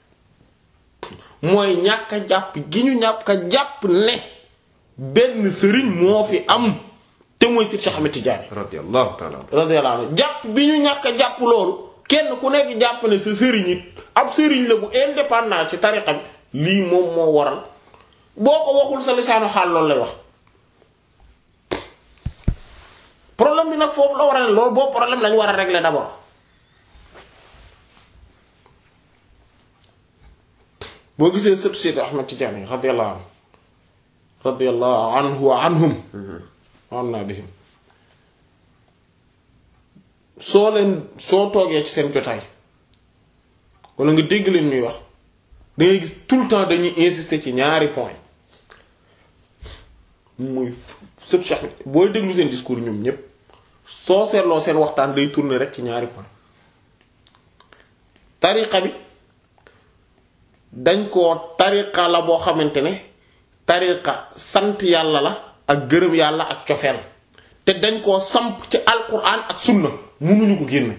mooy ñàkk a jàpp gi ñu ñàkk a jàpp ne benn sëriñ moo fi am te mooy Seydi Cheikh Ahmed Tidiane radiyallahu ta'ala radiyallahu anhu jàpp bi ñu ñàkk a jàpp loolu kenn ku nekk jàpp ne sa sëriñ it ab sëriñ la bu indépendant ci tariqa bi lii moom moo waral boo ko waxul sa lisaanu xaal loolu lay wax problème bi nag foofu la war a ne loolu boobu problème lañu war a régler d'abord boo gisee sëtu Seydi Ahmed Tidiane radiyallahu anhu radiyallahu anhu wa anhum wa anna bihim soo leen soo toogee ci seen jotaay wala nga dégg leen ñuy wax da ngay gis tout le temps dañuy insister ci ñaari point muy sëb Cheikh booy déglu seen discours ñoom ñépp soo seetloo seen waxtaan day tourner rek ci ñaari point tariqa bi dañ koo tariqa la boo xamante ne tariqa sant yàlla la ak gërëm yàlla ak cofeel te dañ koo samp ci alquran ak sunna mënuñu ko génne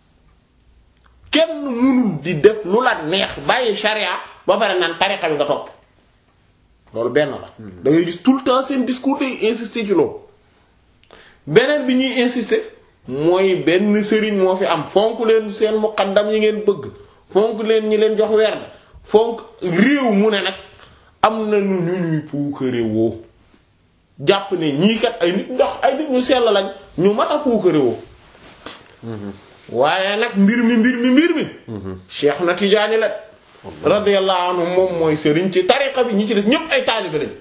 kenn mënul di def lu la neex bàyyi sharia ba pare naan tariqa bi nga topp loolu benn la da ngay gis tout le temps seen discours day insister ci loolu beneen bi ñuy insister mooy benn sëriñ moo fi am fonk leen seen muqaddam yi ngeen bëgg fonk leen ñi leen jox werd fonk réew mu ne nag am na nu ñu ñuy puukare woo jàpp ne ñii kat ay nit ndox ay nit ñu sell lañ ñu mat a puukare woo waaye nag mbir mi mbir mi mbir mi Cheikh na Tijaani la radiyallahu anhu moom mooy sëriñ ci tariqa bi ñi ci des ñépp ay taalibe lañ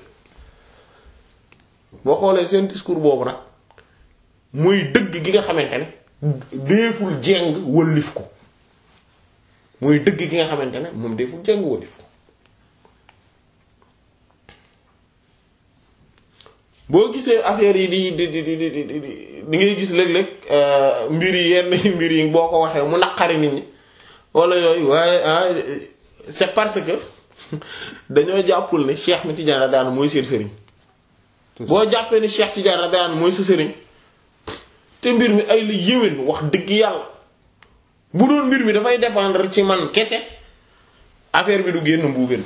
boo xoolee seen discours boobu nag muy dëgg gi nga xamante ne deeful jeng wëllif ko muy dëgg gi nga xamante ne moom deeful jeng wëllif ko boo gisee affaire yi di di di di di di di ngay gis léeg-léeg mbir yi yenn mbir yi boo ko waxee mu naqari nit ñi wala yooyu waaye ah c'est parce que dañoo jàppul ne Cheikh mi Tidiane radiyallahu mooy seen sëriñ boo jàppee ni Cheikh Tidiane radiyallahu mooy sa sëriñ te mbir mi ay la yéwén wax dëgg yàlla bu doon mbir mi dafay dépendre ci man kese affaire bi du génn mbuubeen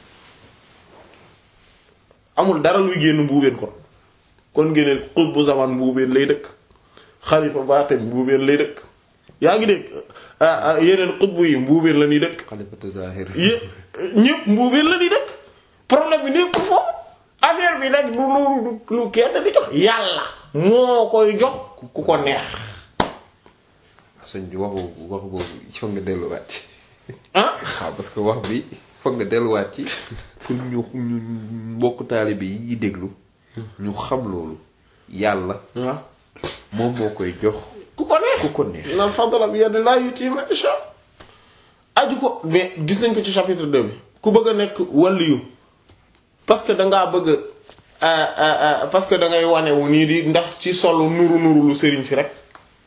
amul dara luy génn mbuubeen kon kon ngeen xutbu zaman mbuubeen lay dëkk xalifa baatin mbuubeen lay dëkk yaa ngi dégg yeneen xutbu yi mbuubeen la ñuy dëkk xalifatu zahir yé ñépp mbuubeen la ñuy dëkk problème bi nekkul foofu affaire bi nag du lu lu kenn di jox yàlla moo koy jox ku ko neex sëñ bi waxu waxu boobu foog nga delluwaat ci ah waaw parce que wax bi foog nga delluwaat ci pour ñu ñu mbokk taalibe yi ñuy déglu ñu xam loolu yàlla waaw moom moo koy jox ku ko neex ku ko neex na fadla bi yadillahi yuti man yasha aju ko mais gis nañ ko ci chapitre 2 bi ku bëgg a nekk waliyu parce que dangaa bëgg parce que dangay wane wu nii di ndax ci solo nuru nuru lu sëriñ si rek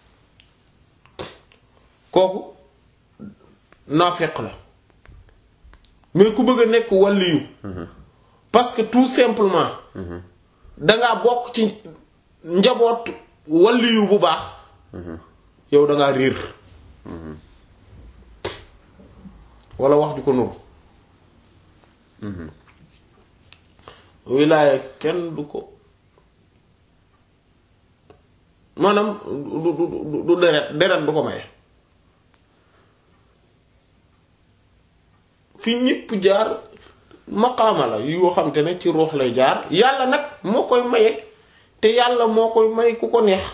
kooku naafeq la mais ku bëgg a nekk waliyu parce que tout simplement dangaa bokk ci njaboot waliyu bu baax yow dangaa riir wala wax ju ko nuru wilaaya kenn du ko maanaam du du du du deret deret du ko maye fi ñépp jaar maqaama la yoo xam te ne ci ruux lay jaar yàlla nag moo koy maye te yàlla moo koy may ku ko neex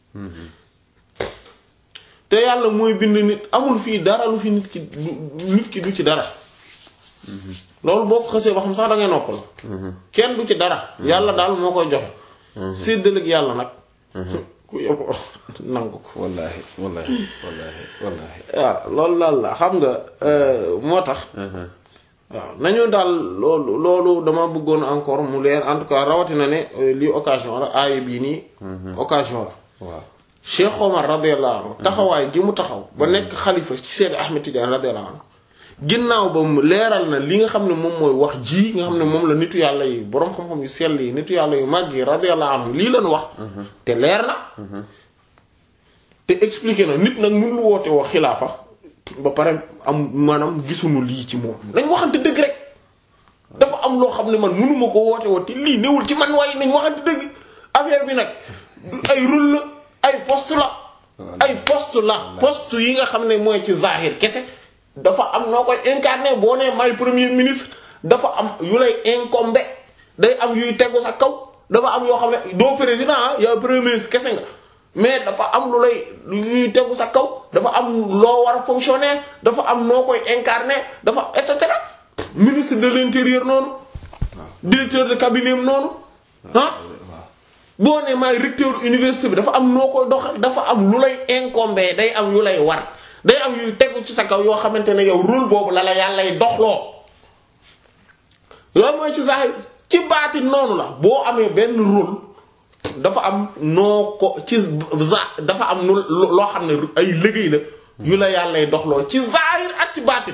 te yàlla mooy bind nit amul fii dara lu fi nit ki du nit ki du ci dara loolu boo ko xësee ba xam sax da ngay noppal kenn du ci dara yàlla daal moo koy joxe séddaleeg yàlla nag ku yóbbu nangu ko wallaahi wallaahi wallaahi wallaahi waaw loolu daal la xam nga moo tax waaw nañu daal loolu loolu dama bëggoon encore mu leer en tout cas rawatina ne lii occasion la aaya bii nii occasion la waaw Cheikh Omar radiyallahu anhu taxawaay gi mu taxaw ba nekk xalifa ci Seydi Ahmed Tidiane radiyallahu anhu ginnaaw ba mu leeral na li nga xam ne moom mooy wax ji nga xam ne moom la nitu yàlla yi boroom xam-xam yu sell yi nitu yàlla yu màgg yi radiyallahu anhu lii lañu wax te leer na te expliqué na nit nag mun lu woote wax xilaafa ba pare am maanaam gisuñu lii ci moom nañ waxante dëgg rek dafa am loo xam ne man mënuma ko woote woo te lii newul ci man waaye nañ waxante dëgg affaire bi nag ay rôle la ay poste la ay poste la poste yi nga xam ne mooy ci zahir kese dafa am noo koy incarné boo nee may premier ministre dafa am yu lay incombé day am yuy tegu sa kaw dafa am yoo xam ne doo président ah yow premier ministre kese nga mais dafa am lu lay yuy tegu sa kaw dafa am loo war a fonctionner dafa am noo koy incarné dafa et cetera ministre de l'intérieur noonu directeur de cabinet noonu ah boo ne maay recteur université bi dafa am noo koy doxal dafa am lu lay incombé day am yu lay war day am yuy tegu ci sa kaw yoo xamante ne yow rôle boobu la la yàllay doxloo loolu mooy ci saa ci baati noonu la boo amee benn rôle dafa am noo ko ci za dafa am nu loo xam ne ay liggéey la yu la yàllay doxloo ci zahir ak ci baatin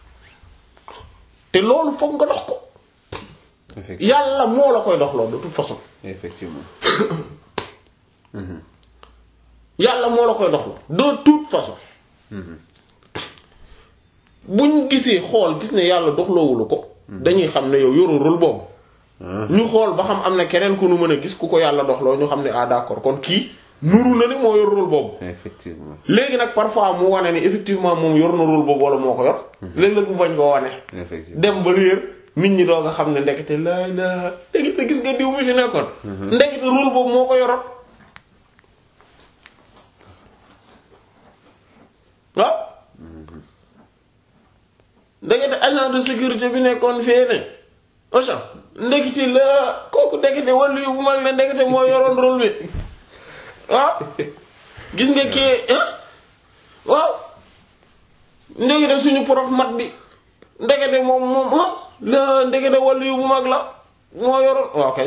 te loolu foog nga dox ko yàlla moo la koy doxloo de toute façon effectivement yàlla moo la koy doxloo de toute façon buñ gisee xool gis ne yàlla doxloowulu ko dañuy xam ne yow yoru rôle boobu ñu xool ba xam am na keneen ku nu mën a gis ku ko yàlla doxloo ñu xam ne ah d'accord kon kii nuru na ni moo yor rôle boobu effectivement léegi nag parfois mu wane ni effectivement moom yor na rôle boobu wala moo ko yor léeg-léeg mu bañ koo wane effectivement dem ba réer nit ñi doo nga xam ne ndekete laa ilaa ndekete gis nga diw mi fi nekkoon ndekete rôle boobu moo ko yoroon waaw ndekete agent de sécurité bi nekkoon fee ne Auchan ndekete la kooku ndekete wàllu yu bu mag la ndekete moo yoroon rôle bi waaw gis nga kii waaw ndekete suñu prof mat bi ndekete moom moom ah la ndekete wàllu yu bu mag la moo yoroon waaw kay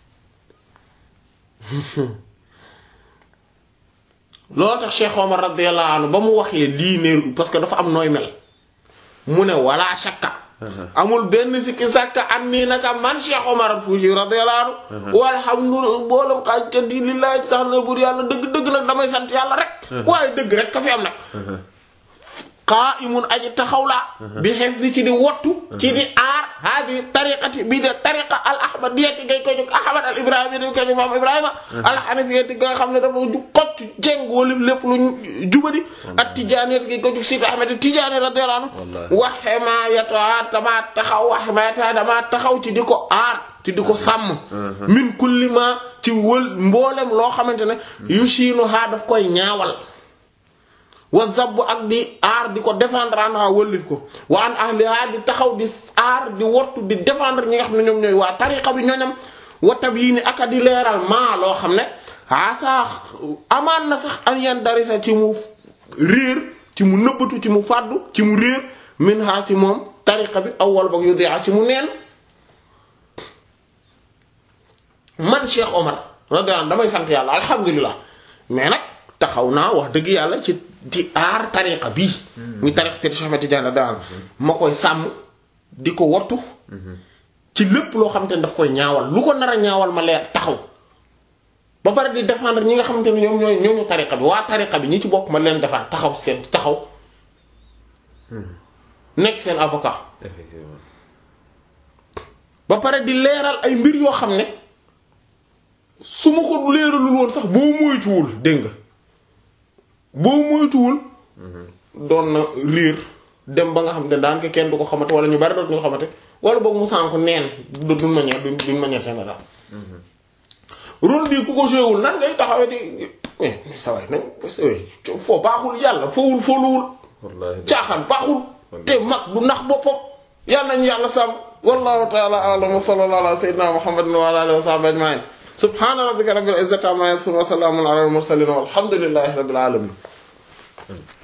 loolu tax Cheikh Omar radiyallahu anhu ba mu waxee lii ne parce que dafa am nooy mel mu ne wala shakka amul benn sikki sàkka am nii naka man Cheikh Omar Fuuti radiyallahu anhu walhamdulillah boolam xaajtanti lillahi sax na buur yàlla dëgg-dëgg nag damay sant yàlla rek waaye dëgg rek ka fi am nag qa'imun aji taxaw laa bi xees di ci di wottu ci di aar hadi tariqati bii de tariqa al ahmadiyyati ngay ko jóg ahmad al ibrahima di ko jóg maam ibrahima al hanafiyati nga xam ne dafa ju xocc jeng wala lépp lu jubadi ak tijaaniyati ngay ko jóg sidi ahmad tijaani radiyallahu anhu wa himayata dama taxaw wa himayata dama taxaw ci di ko aar ci di ko sàmm min kulli ma ci wël mboolem loo xamante ne yu siinu haa daf koy ñaawal wa zabb ak di aar di ko défendre anha wëllif ko wa an ahliha di taxaw di aar di wottu di défendre ñi nga xam ne ñoom ñooy waa tariqa bi ñooñam watab yii ni aka di leeral maa loo xam ne asa amaan na sax an yan darisa ci mu réer ci mu nëbbatu ci mu fàddu ci mu réer min ha ci moom tariqa bi awwal boog yu di'a ci mu neen man Cheikh Omar radiyallahu damay sant yàlla alhamdulilah mais nag taxaw naa wax dëgg yàlla ci di aar tariqa bii muy tariqa Cheikh Ahmed Tidiane daan ma koy sàmm di ko wattu ci lépp loo xamante ne daf koy ñaawal lu ko nar a ñaawal ma leer taxaw ba pare di défendre ñi nga xamante ne ñoom ñooy ñooñu tariqa bi waa tariqa bi ñi ci bokk ma leen defar taxaw seen taxaw nekk seen avocat effectivement ba pare di leeral ay mbir yoo xam ne su ma ko leeralul woon sax boo moytuwul dégg nga boo moytuwul doon na riir dem ba nga xam ne daanaka kenn du ko xamante wala ñu bari dootu ñu ko xamante wala boog mu sànku neen du d'une manière d'une manière générale rôle bi ku ko joué wul nan ngay taxawee di mais sa waay nañ foo baaxul yàlla foowul fooluwul wallaahi caaxaan baaxul te mag du nax boppam yàlla nañu yàlla sàmm wallahu ta'ala a'lam wa sallallahu ala sayyidina muhammadin wa ala alihi wa sahbihi ajma'in subhana rabbika rabbil izzati amma yasifun wa salamun ala al mursalin walhamdulillahi rabbil alamin